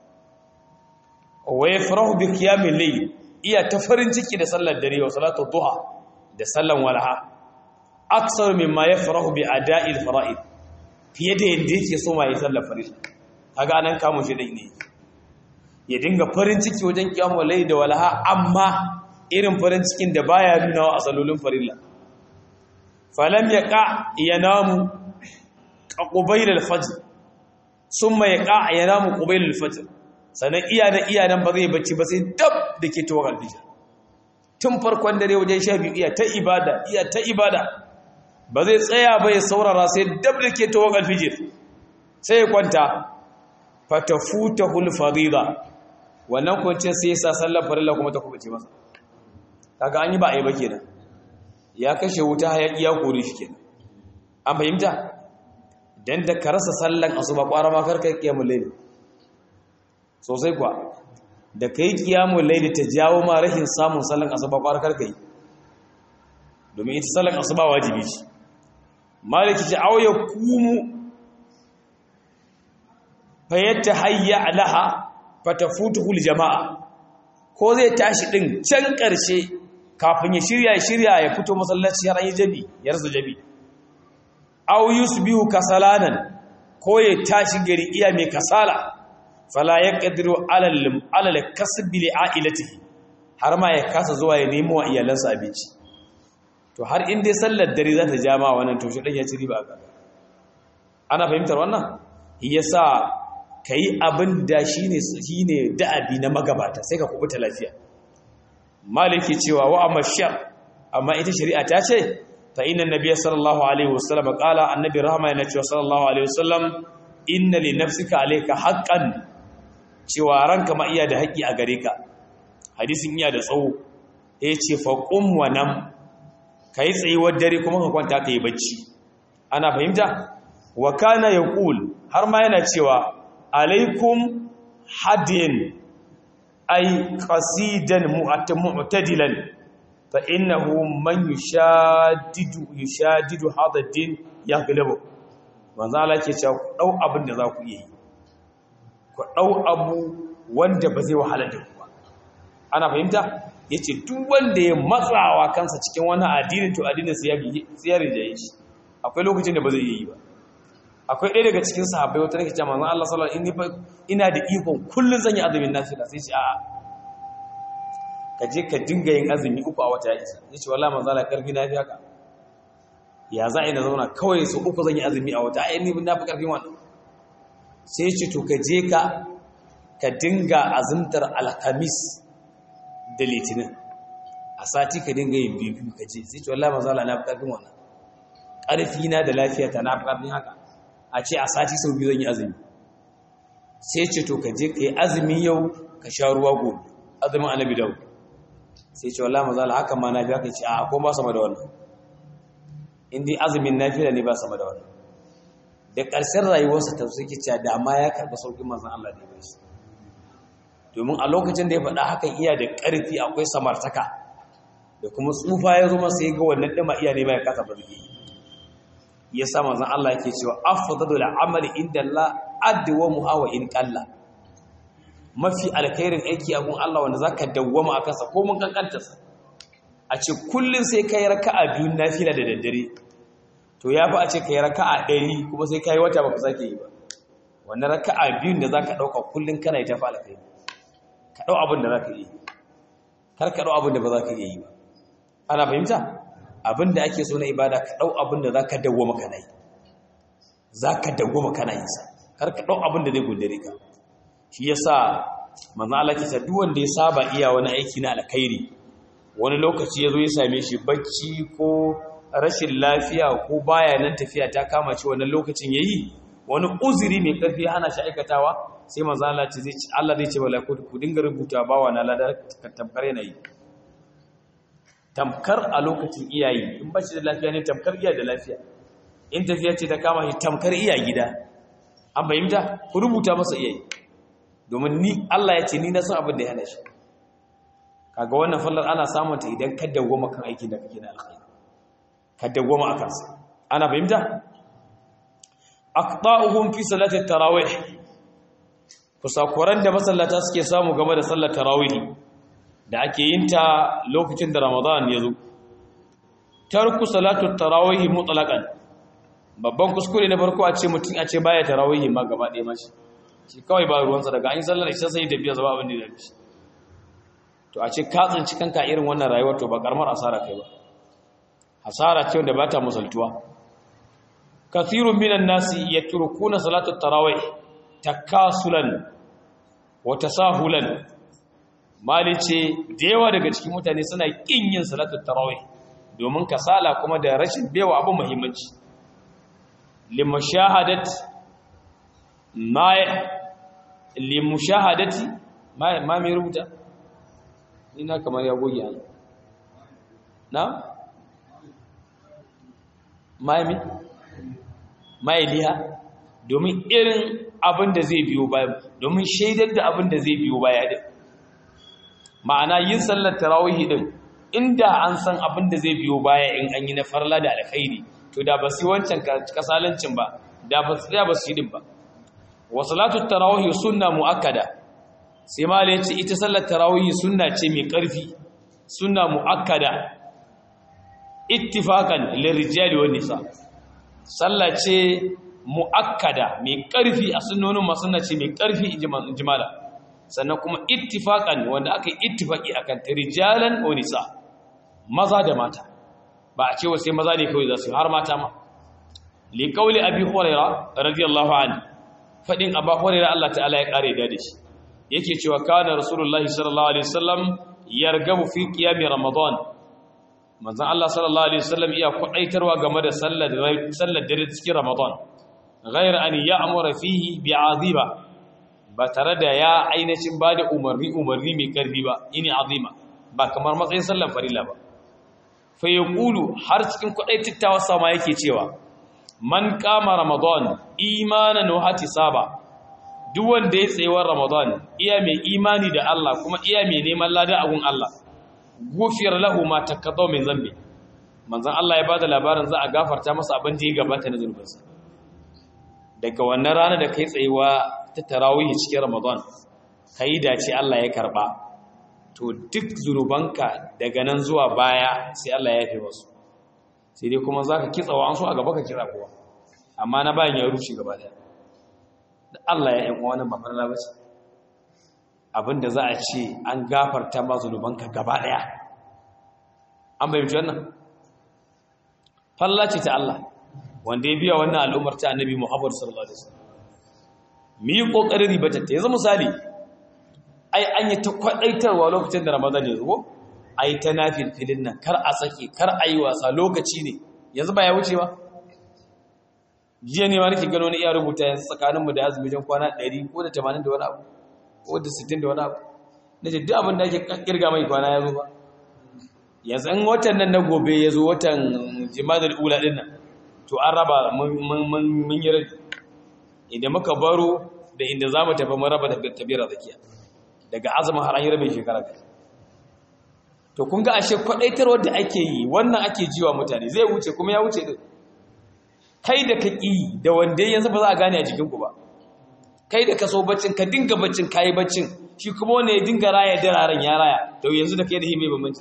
wa yafrahu bi qiyamil layl iya ta farin ciki da sallar dare wa salatu duha da sallan walaha aksar mimma yafrahu bi ada'il fara'id fiye da yadda yake so mai sallar farilla kaga anan kamun shi dai ne ya dinga farin ciki wajen kiyamul layl da walaha amma irin farin cikin da baya nuna wa asalolin farilla falam yaqa yanamu qubayl al-fajr summa yaqa yanamu qubayl al-fajr sanan iya da iya nan ba zai bacci ba sai dab da ke tuwa alfijir tun farkon dare wajen sha biyu iya ta ibada iya ta ibada ba zai tsaya ba ya saurara sai dab da ke tuwa alfijir sai ya kwanta fatafuta hulfarida wannan kwanciyar sai ya sa sallar farilla kuma ta kuma ce masa kaga an yi ba a yi ba kenan ya kashe wuta hayaki ya kore shi kenan an fahimta dan da ka rasa sallan asuba kwara ma karka kiyamul layl sosai kuwa da kai kiyamul layl ta jawo ma rahin samun sallan asuba kwara karka yi domin ita sallan asuba wajibi ce maliki ce aw yakumu fayatta hayya alaha fatafutuhu jama'a ko zai tashi din can karshe kafin ya shirya ya shirya ya fito masallaci har an yi jabi ya rasa jabi aw yusbihu kasalanan ko ya tashi gari iya mai kasala fala yaqdiru ala ala kasbi li ailatihi har ma ya kasa zuwa ya nemo wa iyalansa abinci to har in dai sallar dare za ta jama wannan to shi dan ya ci riba ga ana fahimtar wannan yasa kai abin da shine shine da'abi na magabata sai ka kubuta lafiya maliki cewa wa amma shar amma ita shari'a ta ce fa inna nabiyya sallallahu alaihi wasallam qala annabi rahama yana cewa sallallahu alaihi wasallam inna li nafsika alayka haqqan cewa ranka ma iya da haƙi a gare ka hadisin iya da tsawo yace fa qum wa nam kai tsayuwar dare kuma ka kwanta kai bacci ana fahimta wa kana yaqul har ma yana cewa alaikum hadin ay qasidan mu'tadilan fa innahu man yushadidu yushadidu hadha ad-din yaghlabu manzo Allah ke cewa ku dau abin da za ku yi ku dau abu wanda ba zai wahala da ku ba ana fahimta yace duk wanda ya matsawa kansa cikin wani addini to addinin sa ya bi tsiyar da shi akwai lokacin da ba zai yi ba akwai ɗaya daga cikin sahabbai wata nake cewa manzon Allah sallallahu alaihi wasallam ina da ikon kullun zan yi azumin nafila sai ce a'a ka je ka dinga yin azumi uku a wata ya isa yace wallahi manzon Allah karfi na fi haka ya za a yi na zauna kawai su uku zan yi azumi a wata ayyani na fi ƙarfin wannan sai ce to ka je ka ka dinga azumtar alhamis da litinin a sati ka dinga yin biyu ka ce sai ce wallahi mazala na fi ƙarfin wannan ƙarfi na da lafiya ta na fi ƙarfin haka a ce a sati sau biyu zan yi azumi sai ce to ka je ka yi azumi yau ka sha ruwa gobe azumin annabi dawo sai ce wallahi mazala haka ma na biya ka ce a ko ba sama da wannan in dai azumin nafila ne ba sama da wannan da ƙarshen rayuwarsa ta suke cewa da ma ya karɓi sauƙin manzon Allah da ya shi domin a lokacin da ya faɗa hakan iya da ƙarfi akwai samartaka da kuma tsufa ya zo masa ya ga wannan ɗima iya ne mai kasa barge ya sa manzon Allah yake cewa afdalul amali inda Allah adwamu hawa in qalla mafi alkhairin aiki a gun Allah wanda zaka dawwama akan sa ko mun kankanta sa a ce kullun sai kai raka'a biyu nafila da daddare to ya fi a ce kai raka'a ɗari kuma sai kai wata baka sake yi ba wannan raka'a biyun da zaka dauka kullun kana yi ta fa alkhairi ka dau abin da zaka yi kar ka dau abin da ba zaka yi ba ana fahimta abin da ake so na ibada ka dau abin da zaka dawwama kana yi zaka dawwama kana yin sa kar ka dau abin da zai gundare ka shi yasa manzo Allah ke ta duk wanda ya saba iya wani aiki na alkhairi wani lokaci yazo ya same shi bacci ko rashin lafiya ko baya nan tafiya ta kama shi wannan lokacin yayi wani uzuri mai karfi hana shi aikatawa sai manzo Allah ce zai ci Allah zai ce wala ku dinga rubuta bawa na ladar tamkar yanayi tamkar a lokacin iyayi in ba shi da lafiya ne tamkar iya da lafiya in tafiya ce ta kama shi tamkar iya gida an bayyanta ku rubuta masa iyayi domin ni Allah ya ce ni na san abin da ya hana shi kaga wannan fallar ana samun ta idan ka dawwama kan aikin da kake na alkhairi ka dawwama akan sa ana fahimta aqta'uhum fi salati tarawih kusakuran da masallata suke samu game da sallar tarawih da ake yin ta lokacin da Ramadan ya zo tarku salatu tarawih mutlaqan babban kuskure na farko a ce mutum a ce baya tarawih ma gaba ɗaya mashi shi kawai ba ruwansa daga an yi sallar isa sai tafiya zaba abin da ya dace to a ce ka tsinci kanka irin wannan rayuwar to ba karamar asara kai ba hasara ce wanda ba ta musaltuwa kathirun minan nasi yatrukuna salatu tarawih takasulan wa tasahulan mali ce da yawa daga cikin mutane suna kin yin salatu tarawih domin kasala kuma da rashin bewa abin muhimmanci limushahadat ma limushahadati ma ma mai rubuta ina kamar ya goge an na mai mai liha domin irin abin da zai biyo baya domin shaidar da abin da zai biyo baya din ma'ana yin sallar tarawih din inda an san abin da zai biyo baya in an yi na farla da alkhairi to da ba su wancan kasalancin ba da ba su ba su yi din ba wa salatu tarawih sunna muakkada sai ma yace ita sallar tarawih sunna ce mai karfi sunna muakkada ittifaqan lirijali wan nisa sallah ce muakkada mai karfi a sunnonin ma sunna ce mai karfi ijmala sannan kuma ittifaqan wanda aka yi ittifaqi akan rijalan wa nisa maza da mata ba a ce sai maza ne kawai za su har mata ma li qawli abi hurairah radiyallahu anhu fadin abu hurairah Allah ta'ala ya kare da shi yake cewa kana rasulullahi sallallahu alaihi wasallam yargabu fi qiyam ramadan manzon Allah sallallahu alaihi wasallam iya kwadaitarwa game da sallar sallar dare cikin ramadan ghayr an ya'mura fihi bi'aziba ba tare da ya ainihin bada umarni umarni mai karfi ba ini azima ba kamar matsayin sallar farilla ba fa yaqulu har cikin kwadaitawa sama yake cewa man kama ramadan imanan wa ihtisaba duk wanda ya tsayewar ramadan iya mai imani da Allah kuma iya mai neman lada a gun Allah gufiyar lahu ma takaddaw min zambi manzon Allah ya bada labarin za a gafarta masa abin da ya gabata na zunubansa daga wannan rana da kai tsayuwa ta tarawih cikin ramadan kai dace Allah ya karba to duk zunubanka daga nan zuwa baya sai Allah ya yafe wasu sai dai kuma zaka kitsa wa an so a gaba ka kira kowa amma na bayan ya rushe gaba daya da Allah ya yan wannan ba farla bace abinda za a ce an gafarta ma zunubanka gaba daya an bayyana wannan falla ce ta Allah wanda ya biya wannan al'ummar ta annabi Muhammad sallallahu alaihi wasallam mu yi kokarin ribata ta yanzu misali ai an yi ta kwadaitarwa lokacin da Ramadan ya zo ai ta nafil filin nan kar a sake kar a yi wasa lokaci ne yanzu ba ya wuce ba jiya ne ma nake gano ni iya rubuta yanzu tsakaninmu da azumi jan kwana 100 ko da 80 da wani abu ko da 60 da wani abu nace duk abin da ake kirga mai kwana ya zo ba yanzu in watan nan na gobe ya zo watan jimadar ula din nan to an raba mun yi rabi idan muka baro da inda za mu tafi mun raba da kabira zakiya daga azumin har an yi rabin shekara ga to kun ga ashe kwadaitarwar da ake yi wannan ake jiwa mutane zai wuce kuma ya wuce din kai da ka ƙi da wanda yanzu ba za a gane a jikinku ba kai da ka so baccin ka dinga baccin kayi baccin shi kuma wanda ya dinga raya dararen ya raya to yanzu da kai da hime bambanci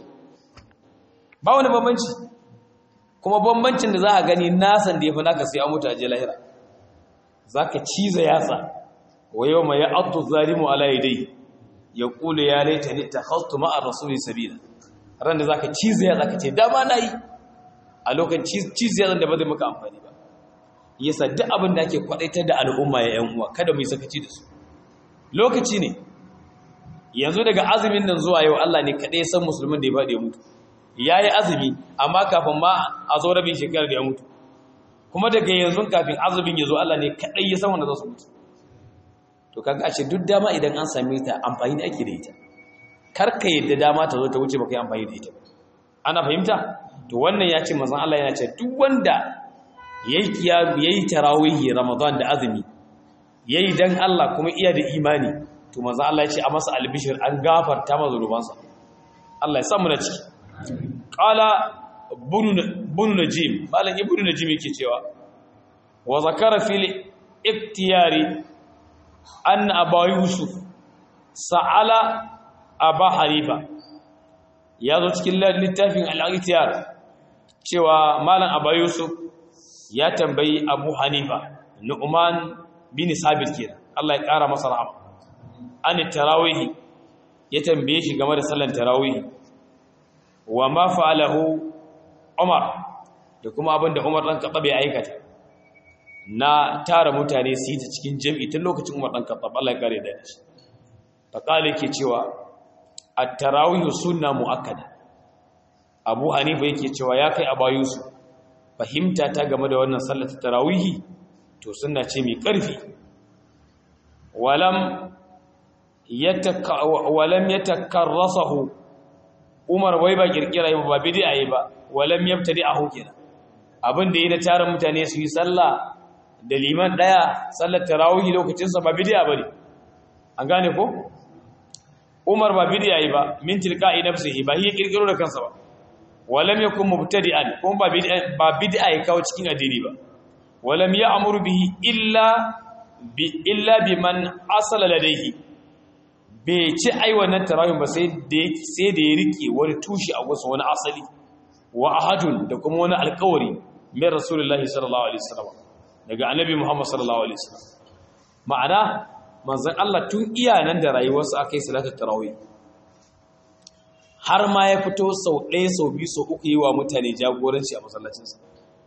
ba wani bambanci kuma bambancin da za a gani nasan da ya fi naka sai an mutu a je lahira za ka ciza yatsa wa yau mai ya abdu zalimu ala dai ya kula ya laita ni ta hastu ma'ar rasuli sabila ran da za ka ciza yatsa ka ce dama na yi a lokacin ciza yatsa da ba zai maka amfani ba yasa duk abin da ake kwadaitar da al'umma ya yan uwa kada mu yi sakaci da su lokaci ne yanzu daga azumin nan zuwa yau Allah ne kadai ya san musulmin da ya faɗi ya mutu yayi azumi amma kafin ma a zo rabin shekarar da ya mutu kuma daga yanzu kafin azumin ya zo Allah ne kadai ya san wanda za su mutu to kaga ashe duk dama idan an same ta amfani da ake da ita kar ka yadda dama ta zo ta wuce baka yi amfani da ita ana fahimta to wannan ya ce manzon Allah yana ce duk wanda yayi kiyamu yayi tarawihi ramadan da azumi yayi dan Allah kuma iya da imani to manzo Allah ya ce a masa albishir an gafarta masa zunubansa Allah ya samu na ciki qala bunu najim malam ibnu najim yake cewa wa zakara fil iktiyari anna aba yusuf sa'ala aba harifa ya zo cikin littafin al-iktiyar cewa malam aba yusuf ya tambayi abu hanifa nu'man bin sabit kenan Allah ya kara masa rahama an tarawih ya tambaye shi game da sallan tarawih wa ma fa'alahu umar da kuma abinda umar dan khattab ya aikata na tara mutane su yi ta cikin jami'i tun lokacin umar dan khattab Allah ya kare da shi fa kale ke cewa at-tarawih sunna muakkada abu hanifa yake cewa ya kai abayusu fahimta ta game da wannan sallar tarawihi to sunna ce mai ƙarfi walam walam yatakarrasahu Umar wai ba kirkira yi ba bid'a yi ba walam yabtadi'ahu kenan abin da yi da tarin mutane su yi sallah da liman daya sallar tarawih lokacin sa ba bid'a bane an gane ko Umar ba bid'a yi ba min tilqa'i nafsihi ba hi kirkiro da kansa ba walam yakun mubtadi'an kuma ba bid'a ba bid'a ya kawo cikin addini ba walam ya'muru bihi illa bi illa biman asala ladayhi bai ci ai wannan tarawih ba sai da sai da ya rike wani tushi a wasu wani asali wa ahadun da kuma wani alƙawari mai rasulullahi sallallahu alaihi wasallam daga annabi muhammad sallallahu alaihi wasallam ma'ana manzon Allah tun iyanan da rayuwarsa akai salatu tarawih har ma ya fito sau ɗaya sau biyu sau uku yi wa mutane jagoranci a masallacinsa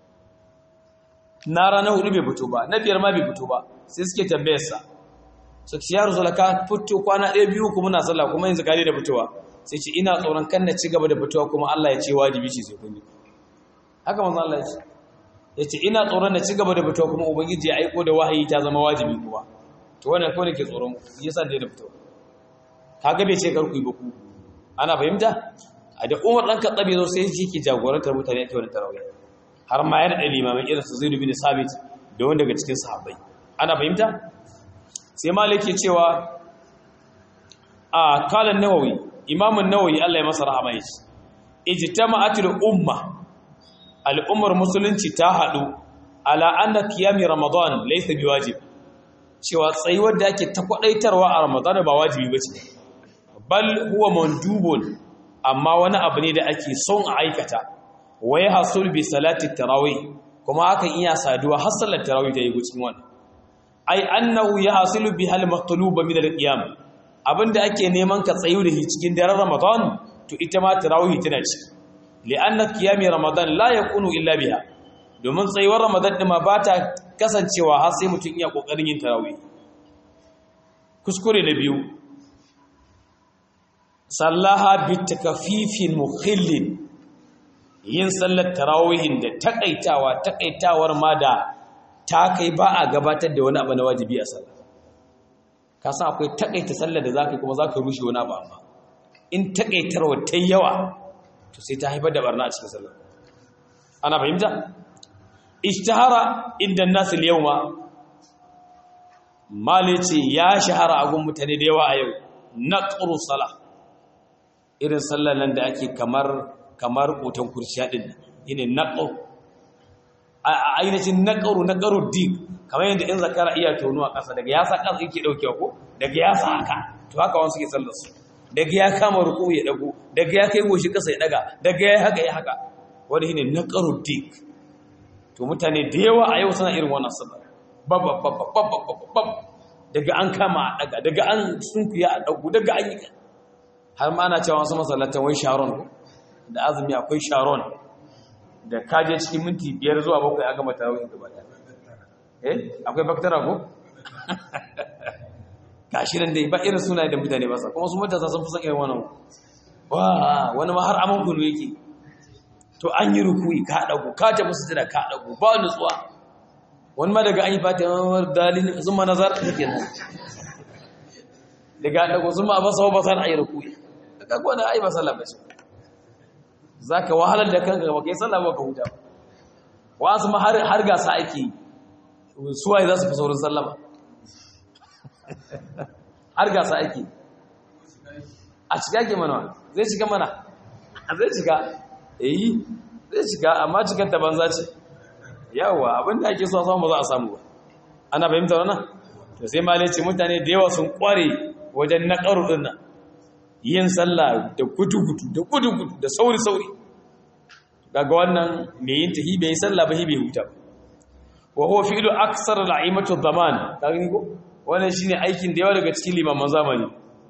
na ranar hudu bai fito ba na biyar ma bai fito ba sai suke tambayarsa su ce ya rasu ka fito kwana ɗaya biyu kuma na sallah kuma yanzu kare da fitowa sai ce ina tsoron kan na ci gaba da fitowa kuma Allah ya ce wajibi ce sai kun yi haka manzo Allah ya ce ya ce ina tsoron na ci gaba da fitowa kuma ubangiji ya aiko da wahayi ta zama wajibi kuma to wannan kawai ke tsoron yasa da da fitowa kaga bai ce karku yi ba ku ana fahimta a da umar ɗan katsabe zo sai shi ke jagorantar mutane ake wani tarawih har ma ya daɗa limamin irin su zai bin sabit da wani daga cikin sahabbai ana fahimta sai malik ke cewa a kalan nawawi imamun nawawi Allah ya masa rahama ya ce ijtama'atul umma al'ummar musulunci ta haɗu ala anna qiyami ramadan laysa biwajib cewa tsayuwar da ake ta kwadaitarwa a ramadan ba wajibi bace bal huwa mandubun amma wani abu ne da ake son a aikata wa ya hasul bi salati tarawih kuma hakan iya saduwa har sallar tarawih ta yi cikin wannan ai annahu ya hasilu bi hal maqluba min al-qiyam abinda ake neman ka tsayu da shi cikin daren ramadan to ita ma tarawih tana ciki li'anna qiyami ramadan la yakunu illa biha domin tsayuwar ramadan ɗin ma ba ta kasancewa har sai mutum iya ƙoƙarin yin tarawih kuskure na biyu sallaha bi takafifin mukhillin yin sallar tarawihin da takaitawa takaitawar ma da ta kai ba a gabatar da wani abu na wajibi a sallah ka san akwai takaita sallar da zaka kuma zaka rushe wani abu amma in takaitarwa ta yawa to sai ta haifar da barna a cikin sallar ana fahimta ishtahara inda nasu yawma malice ya shahara a gun mutane da yawa a yau naqru salah irin sallar nan da ake kamar kamar kotan kurciya din yine naqru a ainihin naqru naqru dik kamar yadda in zakara iya tonuwa ƙasa daga ya sa ƙasa yake daukewa ko daga ya sa haka to haka wani suke sallar su daga ya kama ruku ya dago daga ya kai goshi ƙasa ya daga daga ya haka ya haka wani shine naqru dik to mutane da yawa a yau suna irin wannan sallar babbabbabbabbabbab daga an kama a daga daga an sunkuya a dago daga an yi har ma ana cewa wasu masallatan wai sharon da azumi akwai sharon da kaje cikin minti biyar zuwa bakwai a gama tarawih gaba daya eh akwai baktara ko gashi nan dai ba irin sunaye da mutane ba sa kuma su matasa sun fi son irin wannan wa wani ma har aman kunu yake to an yi rukuyi ka dago ka tafi sujada ka dago ba nutsuwa wani ma daga an yi fata dalilin sun ma nazar take nan daga dago sun ma ba sa ba san ayi rukuyi kaga wannan ai ba sallah bace zaka wahalar da kanka ba kai sallah ba ka huta wasu ma har har gasa ake suwaye za su fi saurin sallah ba har gasa ake a shiga ke mana zai shiga mana zai shiga eh zai shiga amma cikar ta banza ce yawa abinda ake so samu ba za a samu ba ana fahimta wannan to sai ma ce mutane da yawa sun kware wajen naƙaru din nan yin sallah da gudu-gudu da gudu-gudu da sauri-sauri daga wannan mai yin tahi bai sallah ba bai huta wa huwa fi'lu aksar al'imatu zaman kaga ni ko wannan shine aikin da yawa daga cikin limaman zamani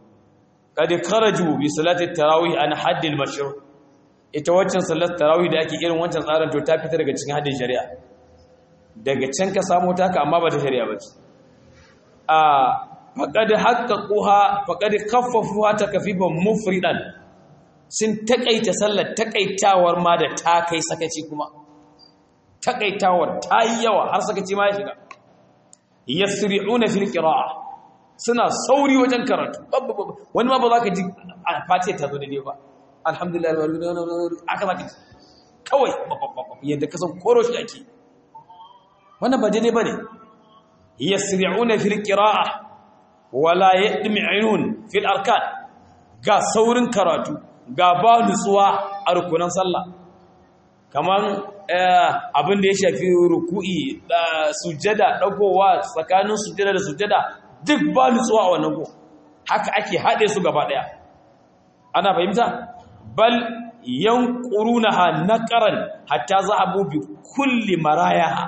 kad kharaju bi salati tarawih an hadd al-mashru' ita waccan salat tarawih da ake irin wancan tsarin to ta fita daga cikin haddin shari'a daga can ka samu ta ka amma ba ta shari'a ba ce a faqad haqqaquha faqad khaffafuha takfifan mufridan sun takaita sallar takaitawar ma da ta kai sakaci kuma takaitawar ta yi yawa har sakaci ma ya shiga yasri'una fil qira'a suna sauri wajen karatu wani ma ba za ka ji a fatiha ta zo daidai ba alhamdulillah aka za ka ji kawai yadda ka san koro shi ake wannan ba daidai ba ne yasri'una fil qira'a wala yadmi'un fil arkan ga saurin karatu ga ba nutsuwa a rukunan sallah kamar abin da ya shafi ruku'i da sujjada dagowa tsakanin sujjada da sujjada duk ba nutsuwa a wannan go haka ake haɗe su gaba ɗaya ana fahimta bal yanqurunaha naqaran hatta zahabu bi kulli marayaha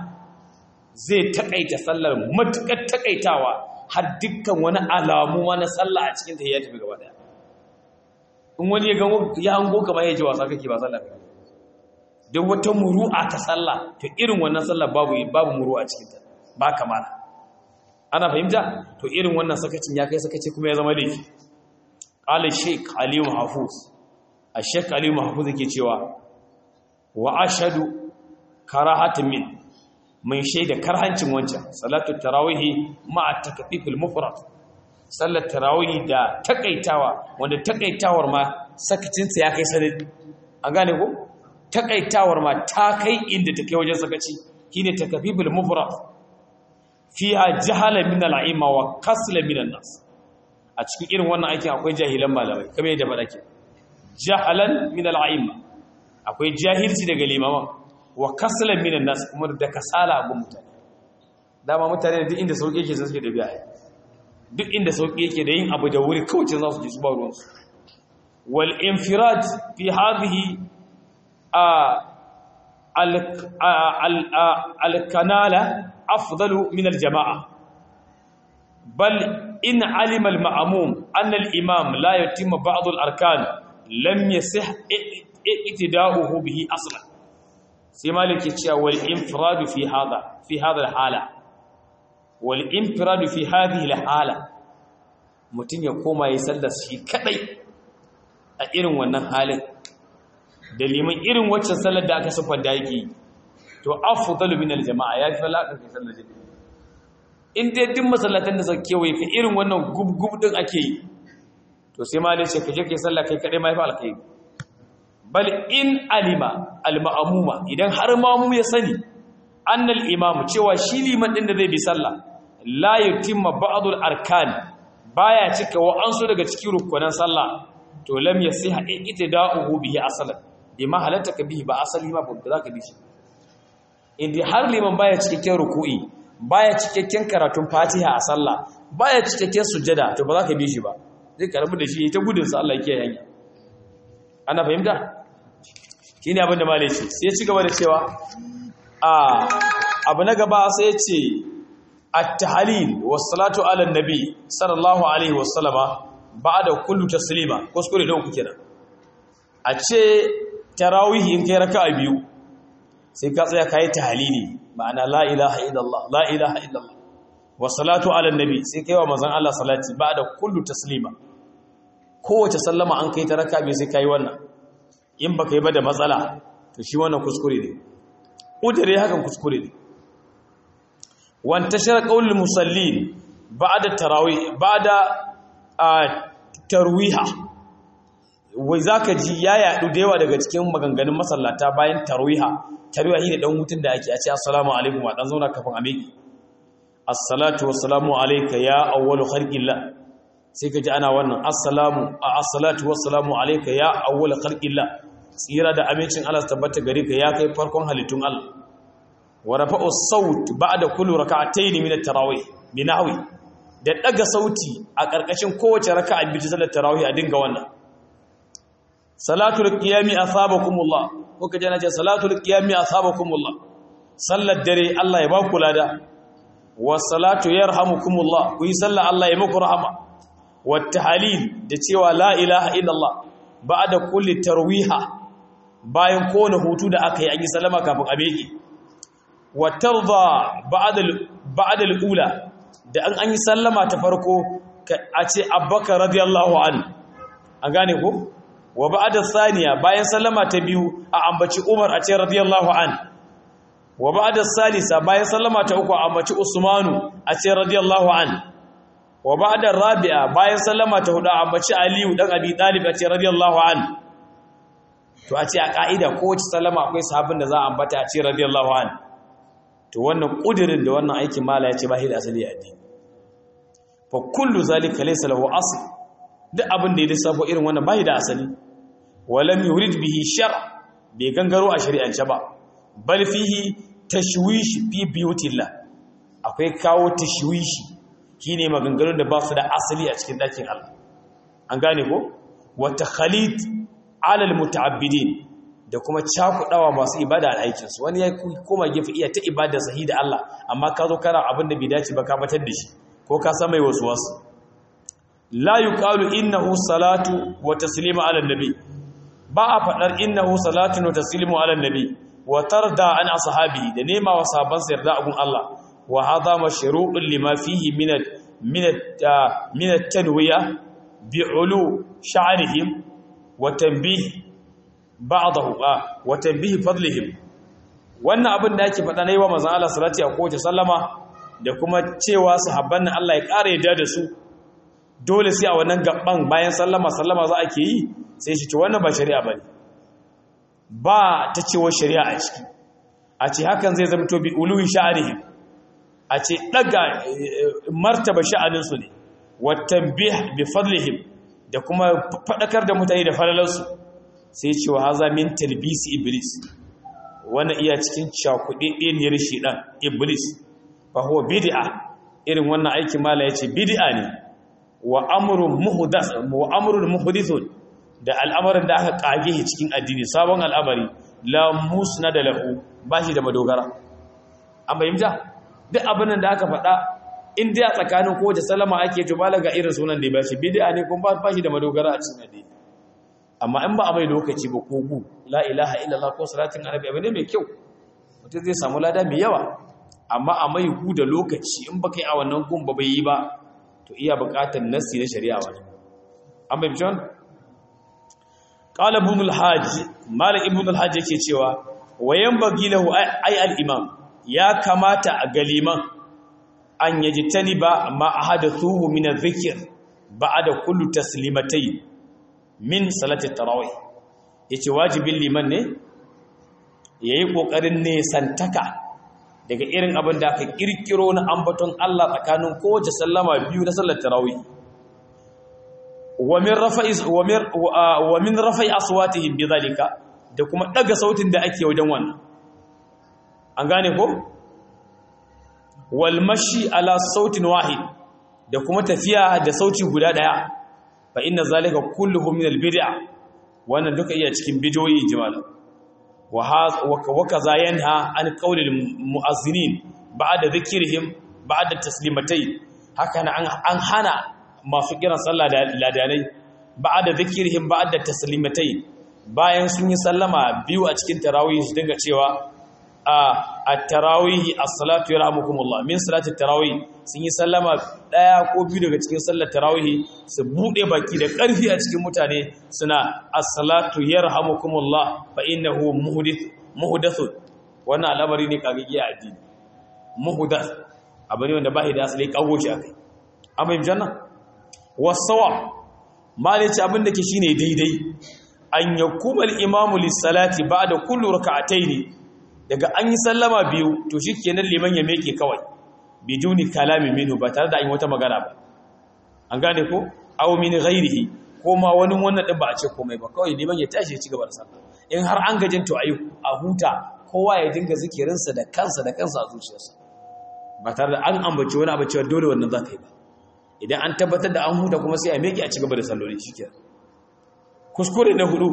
zai takaita sallar matukar takaitawa har dukkan wani alamu wani sallah a cikin ta ya tafi gaba ɗaya in wani ya gango ya hango kamar ya ji wasa kake ba sallah duk wata muru'a ta sallah to irin wannan sallah babu babu muru'a cikin ta ba kamala ana fahimta to irin wannan sakacin ya kai sakaci kuma ya zama laifi qala shaykh ali mahfuz ash-shaykh ali mahfuz yake cewa wa ashhadu karahatan min mun shaida karhancin wancan salatu tarawih ma'a takfifil mufrad sallar tarawih da takaitawa wanda takaitawar ma sakacin sa ya kai sanadi an gane ko takaitawar ma ta kai inda take wajen sakaci shine takfifil mufrad fiha jahala min al'ima wa kasla min nas a cikin irin wannan aikin akwai jahilan malamai kamar yadda faɗa ke jahalan min al'ima akwai jahilci daga limaman wa kasla min nas kuma da kasala abun mutane dama mutane duk inda sauki yake suke da biya duk inda sauki yake da yin abu da wuri kawai za su ji su ba ruwansu wal infirad fi hadhihi al-kanala أفضل من الجماعة بل إن علم المأموم أن الإمام لا يتم بعض الأركان لم يصح اتداؤه به أصلا sai malik ya cewa wal infiradu fi hada fi hada hala wal infiradu fi hadhihi hala mutum ya koma ya sallar shi kadai a irin wannan halin da liman irin waccan sallar da aka sufar da yake to afdalu min aljama'a ya fi falaka kai sallar jami'i in dai duk masallatan da suke kewaye ka irin wannan gub-gub din ake yi to sai ma ce ka je kai sallah kai kadai mai fa alkai bal in alima alma'muma idan har mamu ya sani annal imam cewa shi liman din da zai bi sallah la yutimma ba'dul arkan baya cika wa ansu daga cikin rukunan sallah to lam yasiha ittida'uhu bihi asalan bima halatta ka bihi ba asali ma ba za ka bi shi indai har liman baya cikakken ruku'i baya cikakken karatun fatiha a sallah baya cikakken sujjada to ba za ka bi shi ba zai karbi da shi ta gudun sa Allah yake hanya ana fahimta shine abin da malai ce sai ya ci gaba da cewa a abu na gaba sai ya ce at-tahlil was-salatu ala nabi sallallahu alaihi wasallama ba'da kullu taslima kuskure da uku kenan a ce tarawih in kai raka'a biyu sai ka tsaya kai tahlili ma'ana la ilaha illallah la ilaha illallah wa salatu ala nabi sai kai wa manzon Allah salati ba'da kullu taslima kowace sallama an kai ta raka bi sai kai wannan in baka yi ba da matsala to shi wannan kuskure ne udare hakan kuskure ne wan tashara qaulul musallin ba'da tarawih ba'da tarwiha wai zaka ji ya yadu da yawa daga cikin maganganun masallata bayan tarwiha tarwiha shine dan hutun da ake a ce assalamu alaikum wa dan zauna kafin a miki assalatu wassalamu alayka ya awwalu khalqillah sai ka ji ana wannan assalamu assalatu wassalamu alayka ya awwalu khalqillah tsira da amincin Allah tabbata gare ka ya kai farkon halittun Allah wa rafa'u saut ba'da kulli rak'atayn min at-tarawih binahwi da daga sauti a karkashin kowace raka'a bi salat tarawih a dinga wannan salatul qiyami asabakumullah ko kaje na ce salatul qiyami asabakumullah sallar dare Allah ya ba ku lada wasalatu yarhamukumullah ku yi sallah Allah ya muku rahama wattahalil da cewa la ilaha illallah ba'da kulli tarwiha bayan kowane hutu da aka yi an yi salama kafin a beki watarda ba'da ba'da al-ula da an an yi sallama ta farko a ce abbaka radiyallahu an an gane ko wa ba'da thaniya bayan sallama ta biyu a ambaci umar a ce radiyallahu an wa ba'da salisa bayan sallama ta uku ambaci Usmanu a ce radiyallahu an wa ba'da rabi'a bayan sallama ta hudu ambaci Aliyu dan Abi Talib a ce radiyallahu an to a ce a ka'ida kowace sallama akwai sahabin da za a ambata a ce radiyallahu an to wannan kudirin da wannan aikin mala ya ce ba shi da asali a addini fa kullu zalika laysa lahu asl duk abin da ya lissafo irin wannan ba shi da asali walam yurid bihi shar bai gangaro a shari'ance ba bal fihi tashwish fi biyutillah akwai kawo tashwishi shine maganganun da ba su da asali a cikin dakin Allah an gane ko wa takhalid ala almuta'abbidin da kuma cakudawa masu ibada a aikin su wani ya koma gefe iya ta ibada sahi da Allah amma ka zo kana abin da bai dace ba ka batar da shi ko ka san mai wasu wasu la yuqalu innahu salatu wa taslimu ala nabi ba a fadar innahu salatu wa taslimu ala nabi wa tarda an ashabi da nema wa sahabban sa yarda agun Allah wa hadha mashru'un lima fihi min min min at-tanwiya bi'ulu sha'rihim wa tanbih ba'dahu wa tanbih fadlihim wannan abin da yake faɗa nayi wa manzon Allah salati a kowace sallama da kuma cewa sahabban nan Allah ya ƙara yadda da su dole sai a wannan gaban bayan sallama sallama za a ke yi sai shi ce wannan ba shari'a bane ba ta cewa shari'a a ciki a ce hakan zai zama to bi uluwi sha'arihim a ce daga martaba sha'aninsu ne watan bi fadlihim da kuma faɗakar da mutane da falalarsu sai cewa haza min talbisi iblis wannan iya cikin cakuɗeɗeniyar shi ɗan iblis fa huwa bid'a irin wannan aikin mala yace bid'a ne wa amrun muhdath wa amrun muhdithun da al'amarin da aka kage shi cikin addini sabon al'amari la musnada lahu bashi da madogara an bayyana duk abin da aka faɗa in dai a tsakanin kowace salama ake to balaga irin sunan da ya bashi bid'a ne kuma ba shi da madogara a cikin addini amma in ba a mai lokaci ba ko gu la ilaha illallah ko salatin annabi abu ne mai kyau mutum zai samu lada mai yawa amma a mai hu da lokaci in baka yi a wannan gun ba bai yi ba to iya buƙatar nassi na shari'a wani an bai bijon qala ibn al-hajj malik ibn al-hajj yake cewa wayan bagilahu ay al-imam ya kamata a galiman an yajtani ba ma ahadathuhu min adh-dhikr ba'da kullu taslimatay min salati tarawih yace wajibin liman ne yayi kokarin ne santaka daga irin abin da aka kirkiro na ambaton Allah tsakanin kowace sallama biyu na sallar tarawih wa min rafa'i wa min rafa'i aswatihim bidhalika da kuma daga sautin da ake wajen wannan an gane ko wal mashi ala sautin wahid da kuma tafiya da sauti guda daya fa inna zalika kulluhu min al bid'a wannan duka iya cikin bidoyi jama'a wa kaza yanha an qawlil mu'azzinin ba'da dhikrihim ba'da taslimatay haka an hana masu kiran sallah da ladanai ba'da dhikrihim ba'da taslimatay bayan sun yi sallama biyu a cikin tarawih su dinga cewa at-tarawih as-salatu yarhamukumullah min salati tarawih sun yi sallama daya ko biyu daga cikin sallar tarawih su bude baki da karfi a cikin mutane suna as-salatu yarhamukumullah fa innahu muhdith muhdath wannan al'amari ne kage iya addini muhdath abin wanda bai da asali kago shi akai amma yin janna wasawa malici abin da ke shine daidai an yakuma al-imamu lis-salati ba'da kulli rak'atayn daga an yi sallama biyu to shikenan liman ya meke kawai biduni kalami minhu ba tare da an yi wata magana ba an gane ko aw min ghairihi ko ma wani wannan din ba a ce komai ba kawai liman ya tashi ya ci gaba da sallah in har an gajin to ayi a huta kowa ya dinga zikirinsa da kansa da kansa a zuciyarsa ba tare da an ambaci wani abu cewa dole wannan za ka yi ba idan an tabbatar da an huta kuma sai a meke a ci gaba da salloli shikenan kuskure na hudu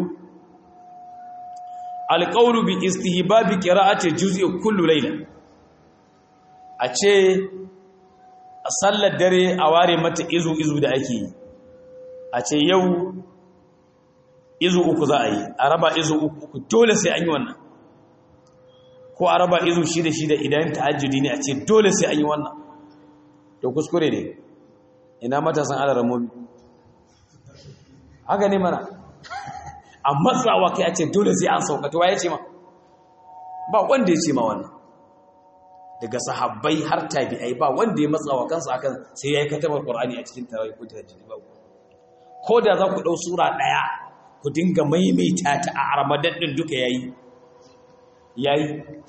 alƙaunu bi istihbabi qira'ati juz'i kullu layla a ce a sallar dare a ware mata izu izu da ake yi a ce yau izu uku za a yi a raba izu uku dole sai an yi wannan ko a raba izu shida shida idan tahajjudi ne a ce dole sai an yi wannan to kuskure ne ina matasan alaramomi haka ne mana a matsawa kai a ce dole sai an saukata waye ce ma ba wanda ya ce ma wannan daga sahabbai har tabi'ai ba wanda ya matsawa kansa akan sai ya yi katabar qur'ani a cikin tarawih ko tahajjud ba ko da za ku dau sura daya ku dinga maimaita ta a ramadan din duka yayi yayi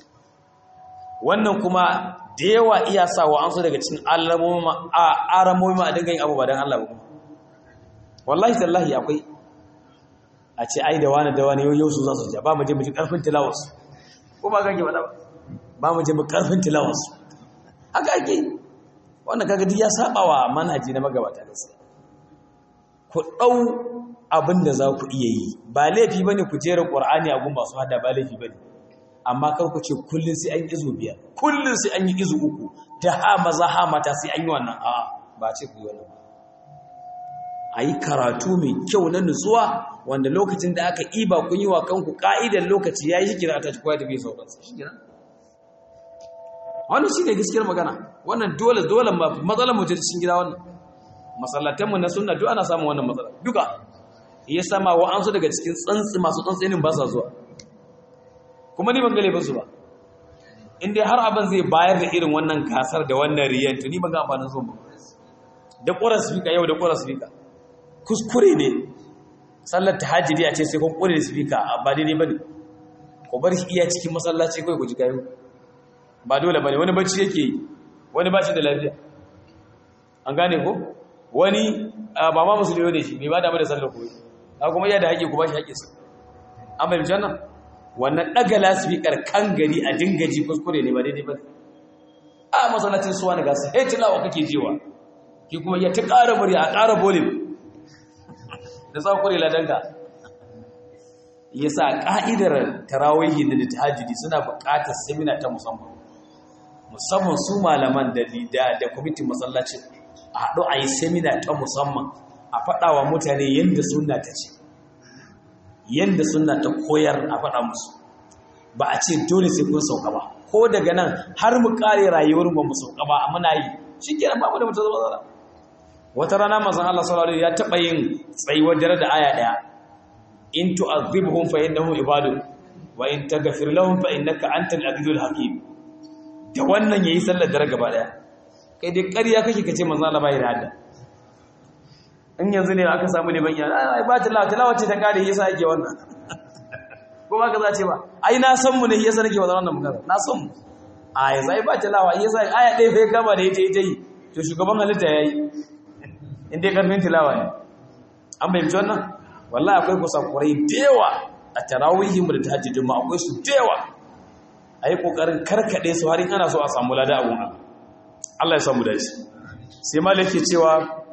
wannan kuma da yawa iya sawa an so daga cikin alamomi a aramomi a dinga yin abu ba dan Allah ba kuma wallahi tallahi akwai a ce ai da wani da wani yau su za su ja ba mu je mu ji karfin tilawarsu ko ba kake faɗa ba ba mu je mu karfin tilawarsu haka ake wannan kaga duk ya saba wa manhaji na magabata gaskiya ku dau abin da za ku iya yi ba laifi bane ku jera qur'ani a gun ba su hada ba laifi bane amma kar ku ce kullun sai an yi izu biyar kullun sai an yi izu uku da ha maza ha mata sai an yi wannan a'a ba ce ku yi wannan ba a yi karatu mai kyau na nutsuwa wanda lokacin da aka iba kun yi wa kanku ka'idar lokaci ya yi shi kira ta koya da bai sauransa shi kira wannan shi ne gaskiyar magana wannan dole dole matsalar mu cikin gida wannan masallatanmu na sunna duk ana samun wannan matsala duka ya sama wa an su daga cikin tsantsi masu tsantsinin ba sa zuwa kuma ni ban gale ba su ba in dai har abin zai bayar da irin wannan gasar da wannan riyan to ni ban ga amfanin zuwa ba da ƙorar sifika yau da ƙorar sifika kuskure ne sallar tahajjudi a ce sai kun kure speaker a ba daidai bane ko bar shi iya cikin masallaci kai ku ji kayo ba dole bane wani bacci yake yi wani ba shi da lafiya an gane ko wani ba ma musulmi ne shi bai ba da da sallar koyi ka kuma iya da haƙi ku ba shi haƙinsa an bai janna wannan daga lasfikar kan gari a dingaji kuskure ne ba daidai bane a masallacin suwa na gasa hey tilawa kake jewa ki kuma ya ta ƙara murya a ƙara volume da tsakuri ladanka ya sa ƙa'idar tarawihi da tahajjudi suna buƙatar semina ta musamman musamman su malaman da lida da kwamitin masallaci a haɗu a yi semina ta musamman a faɗawa mutane yadda suna ta ce yadda suna ta koyar a faɗa musu ba a ce dole sai kun sauka ba ko daga nan har mu kare rayuwar ba mu sauka ba muna yi shikenan babu da mutum zama zara wata rana manzon Allah sallallahu alaihi ya taba yin tsayuwar dare da aya daya in tu'adhibhum fa innahum ibadu wa in taghfir lahum fa innaka antal azizul hakim da wannan yayi sallar dare gaba daya kai dai ƙarya kake kace manzon Allah bai da hadda in yanzu ne aka samu ne bayyana ai ba tilawa tilawa ce ta kare yasa yake wannan ko ba ka za ce ba ai na san mu ne yasa nake wannan magana na san mu a yanzu ai ba tilawa yasa aya ɗaya fa ya kama da ita ita yi to shugaban halitta yayi in dai karfin tilawa ne an bayyana wannan wallahi akwai kusakurai da yawa a tarawihin mu da tahajjudin mu akwai su da yawa ayi kokarin karkade su har in ana so a samu lada abun Allah Allah ya samu dace sai malaki cewa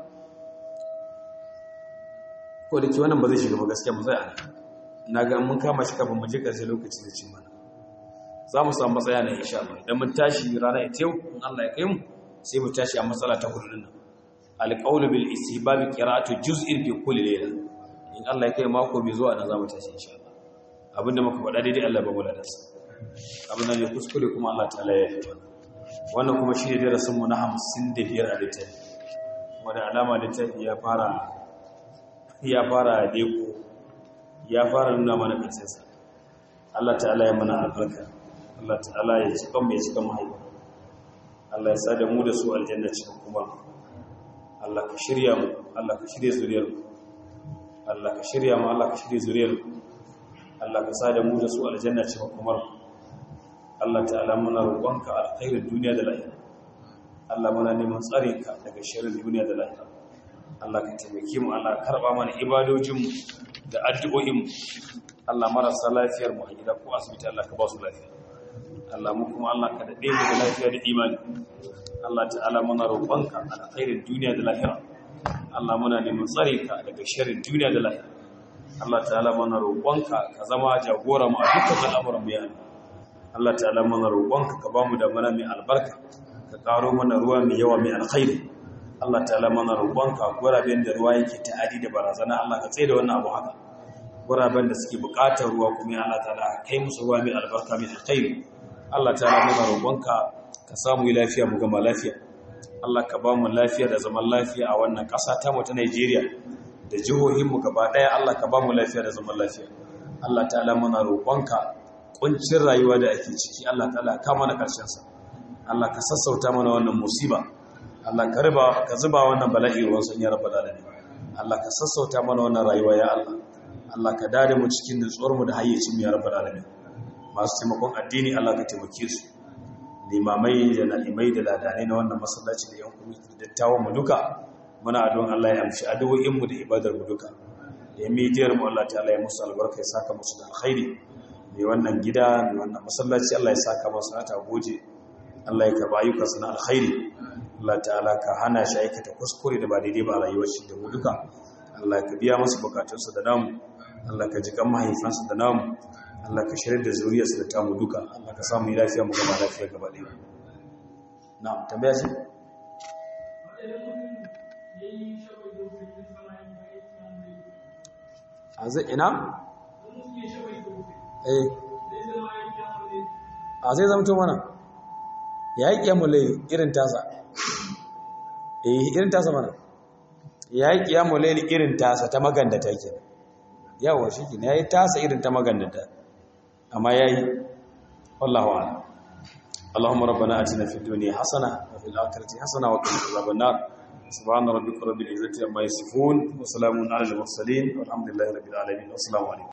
ko da ke wannan ba zai shiga ba gaskiya mu zai ana na ga mun kama shi kafin mu je ƙarshe lokaci da cin mana za mu samu matsaya na insha Allah idan mun tashi rana ita yau in Allah ya kai mu sai mu tashi a matsala ta hudu nan alqawlu bil istihbab qira'atu juz'in fi kulli layla in Allah ya kai mako mai zuwa nan za mu tashi insha Allah abinda muka faɗa daidai Allah ba mu ladarsa abin da ne kuskure kuma Allah ta'ala ya yi wannan kuma shi ne darasin mu na 55 a littafi wanda alama littafi ya fara ya fara deko ya fara nuna mana kansa Allah ta'ala ya mana albarka Allah ta'ala ya cika mai cika mahaifa Allah ya sada mu da su aljanna cikin kuma Allah ka shirya mu Allah ka shirya zuriyar mu Allah ka shirya mu Allah ka shirya zuriyar mu Allah ka sada mu da su aljanna cikin kuma Allah ta'ala muna roƙonka alkhairin duniya da lahira Allah muna neman tsare ka daga sharrin duniya da lahira Allah ka taimake mu Allah karba mana ibadojinmu da addu'o'inmu Allah marasa lafiyar mu a gida ko asibiti Allah ka ba su lafiya Allah mu kuma Allah ka dade mu da lafiya da imani Allah ta'ala muna roƙonka alkhairin duniya da lahira Allah muna neman tsare ka daga sharrin duniya da lahira Allah ta'ala muna roƙonka ka zama jagora mu a dukkan al'amuran mu ya Allah Allah ta'ala muna roƙonka ka ba mu da mana mai albarka ka karo mana ruwa mai yawa mai alkhairi Allah ta'ala mana roƙonka guraben da ruwa yake ta'adi da barazana Allah ka tsaye da wannan abu haka guraben da suke buƙatar ruwa kuma Allah ta'ala kai musu ruwa mai albarka mai alkhairi Allah ta'ala mana roƙonka ka samu lafiya mu gama lafiya Allah ka ba mu lafiya da zaman lafiya a wannan ƙasa ta mu ta Najeriya da jihohin mu gaba ɗaya Allah ka ba mu lafiya da zaman lafiya Allah ta'ala mana roƙonka kuncin rayuwa da ake ciki Allah ta'ala ka mana ƙarshen sa Allah ka sassauta mana wannan musiba Allah ka riba ka zuba wannan bala'i ruwan sun ya rabbal alamin Allah ka sassauta mana wannan rayuwa ya Allah Allah ka dade mu cikin nutsuwar mu da hayyacin mu ya rabbal alamin masu taimakon addini Allah ka taimake su limamai da na'imai da ladanai na wannan masallaci da yan kwamiti da dattawan mu duka muna addu'an Allah ya amshi addu'o'in mu da ibadar mu duka ya midiyar mu Allah ta'ala ya musu albarka ya saka musu da alkhairi mai wannan gida mai wannan masallaci Allah ya saka musu ta goje Allah ya karba ayyukansa na alkhairi Allah ta'ala ka hana shi aikata kuskure da ba daidai ba a rayuwar shi da mu duka Allah ka biya masa bukatunsa da namu Allah ka ji kan mahaifansa da namu Allah ka shirya da zuriyarsa da tamu duka Allah ka samu lafiya mu gaba lafiya gaba ɗaya na'am tambaya shi a zai ina eh a zai zamto mana ya yi ƙiyamulai irin tasa eh irin tasa mana ya yi ƙiyamulai irin tasa ta magandata ke yawon shi ke ya yi tasa irin ta magandata amma ya yi wallahu ala اللهم ربنا اتنا في الدنيا حسنه وفي الاخره حسنه وقنا عذاب النار سبحان ربك رب العزه عما يصفون وسلام على المرسلين والحمد لله رب العالمين والسلام عليكم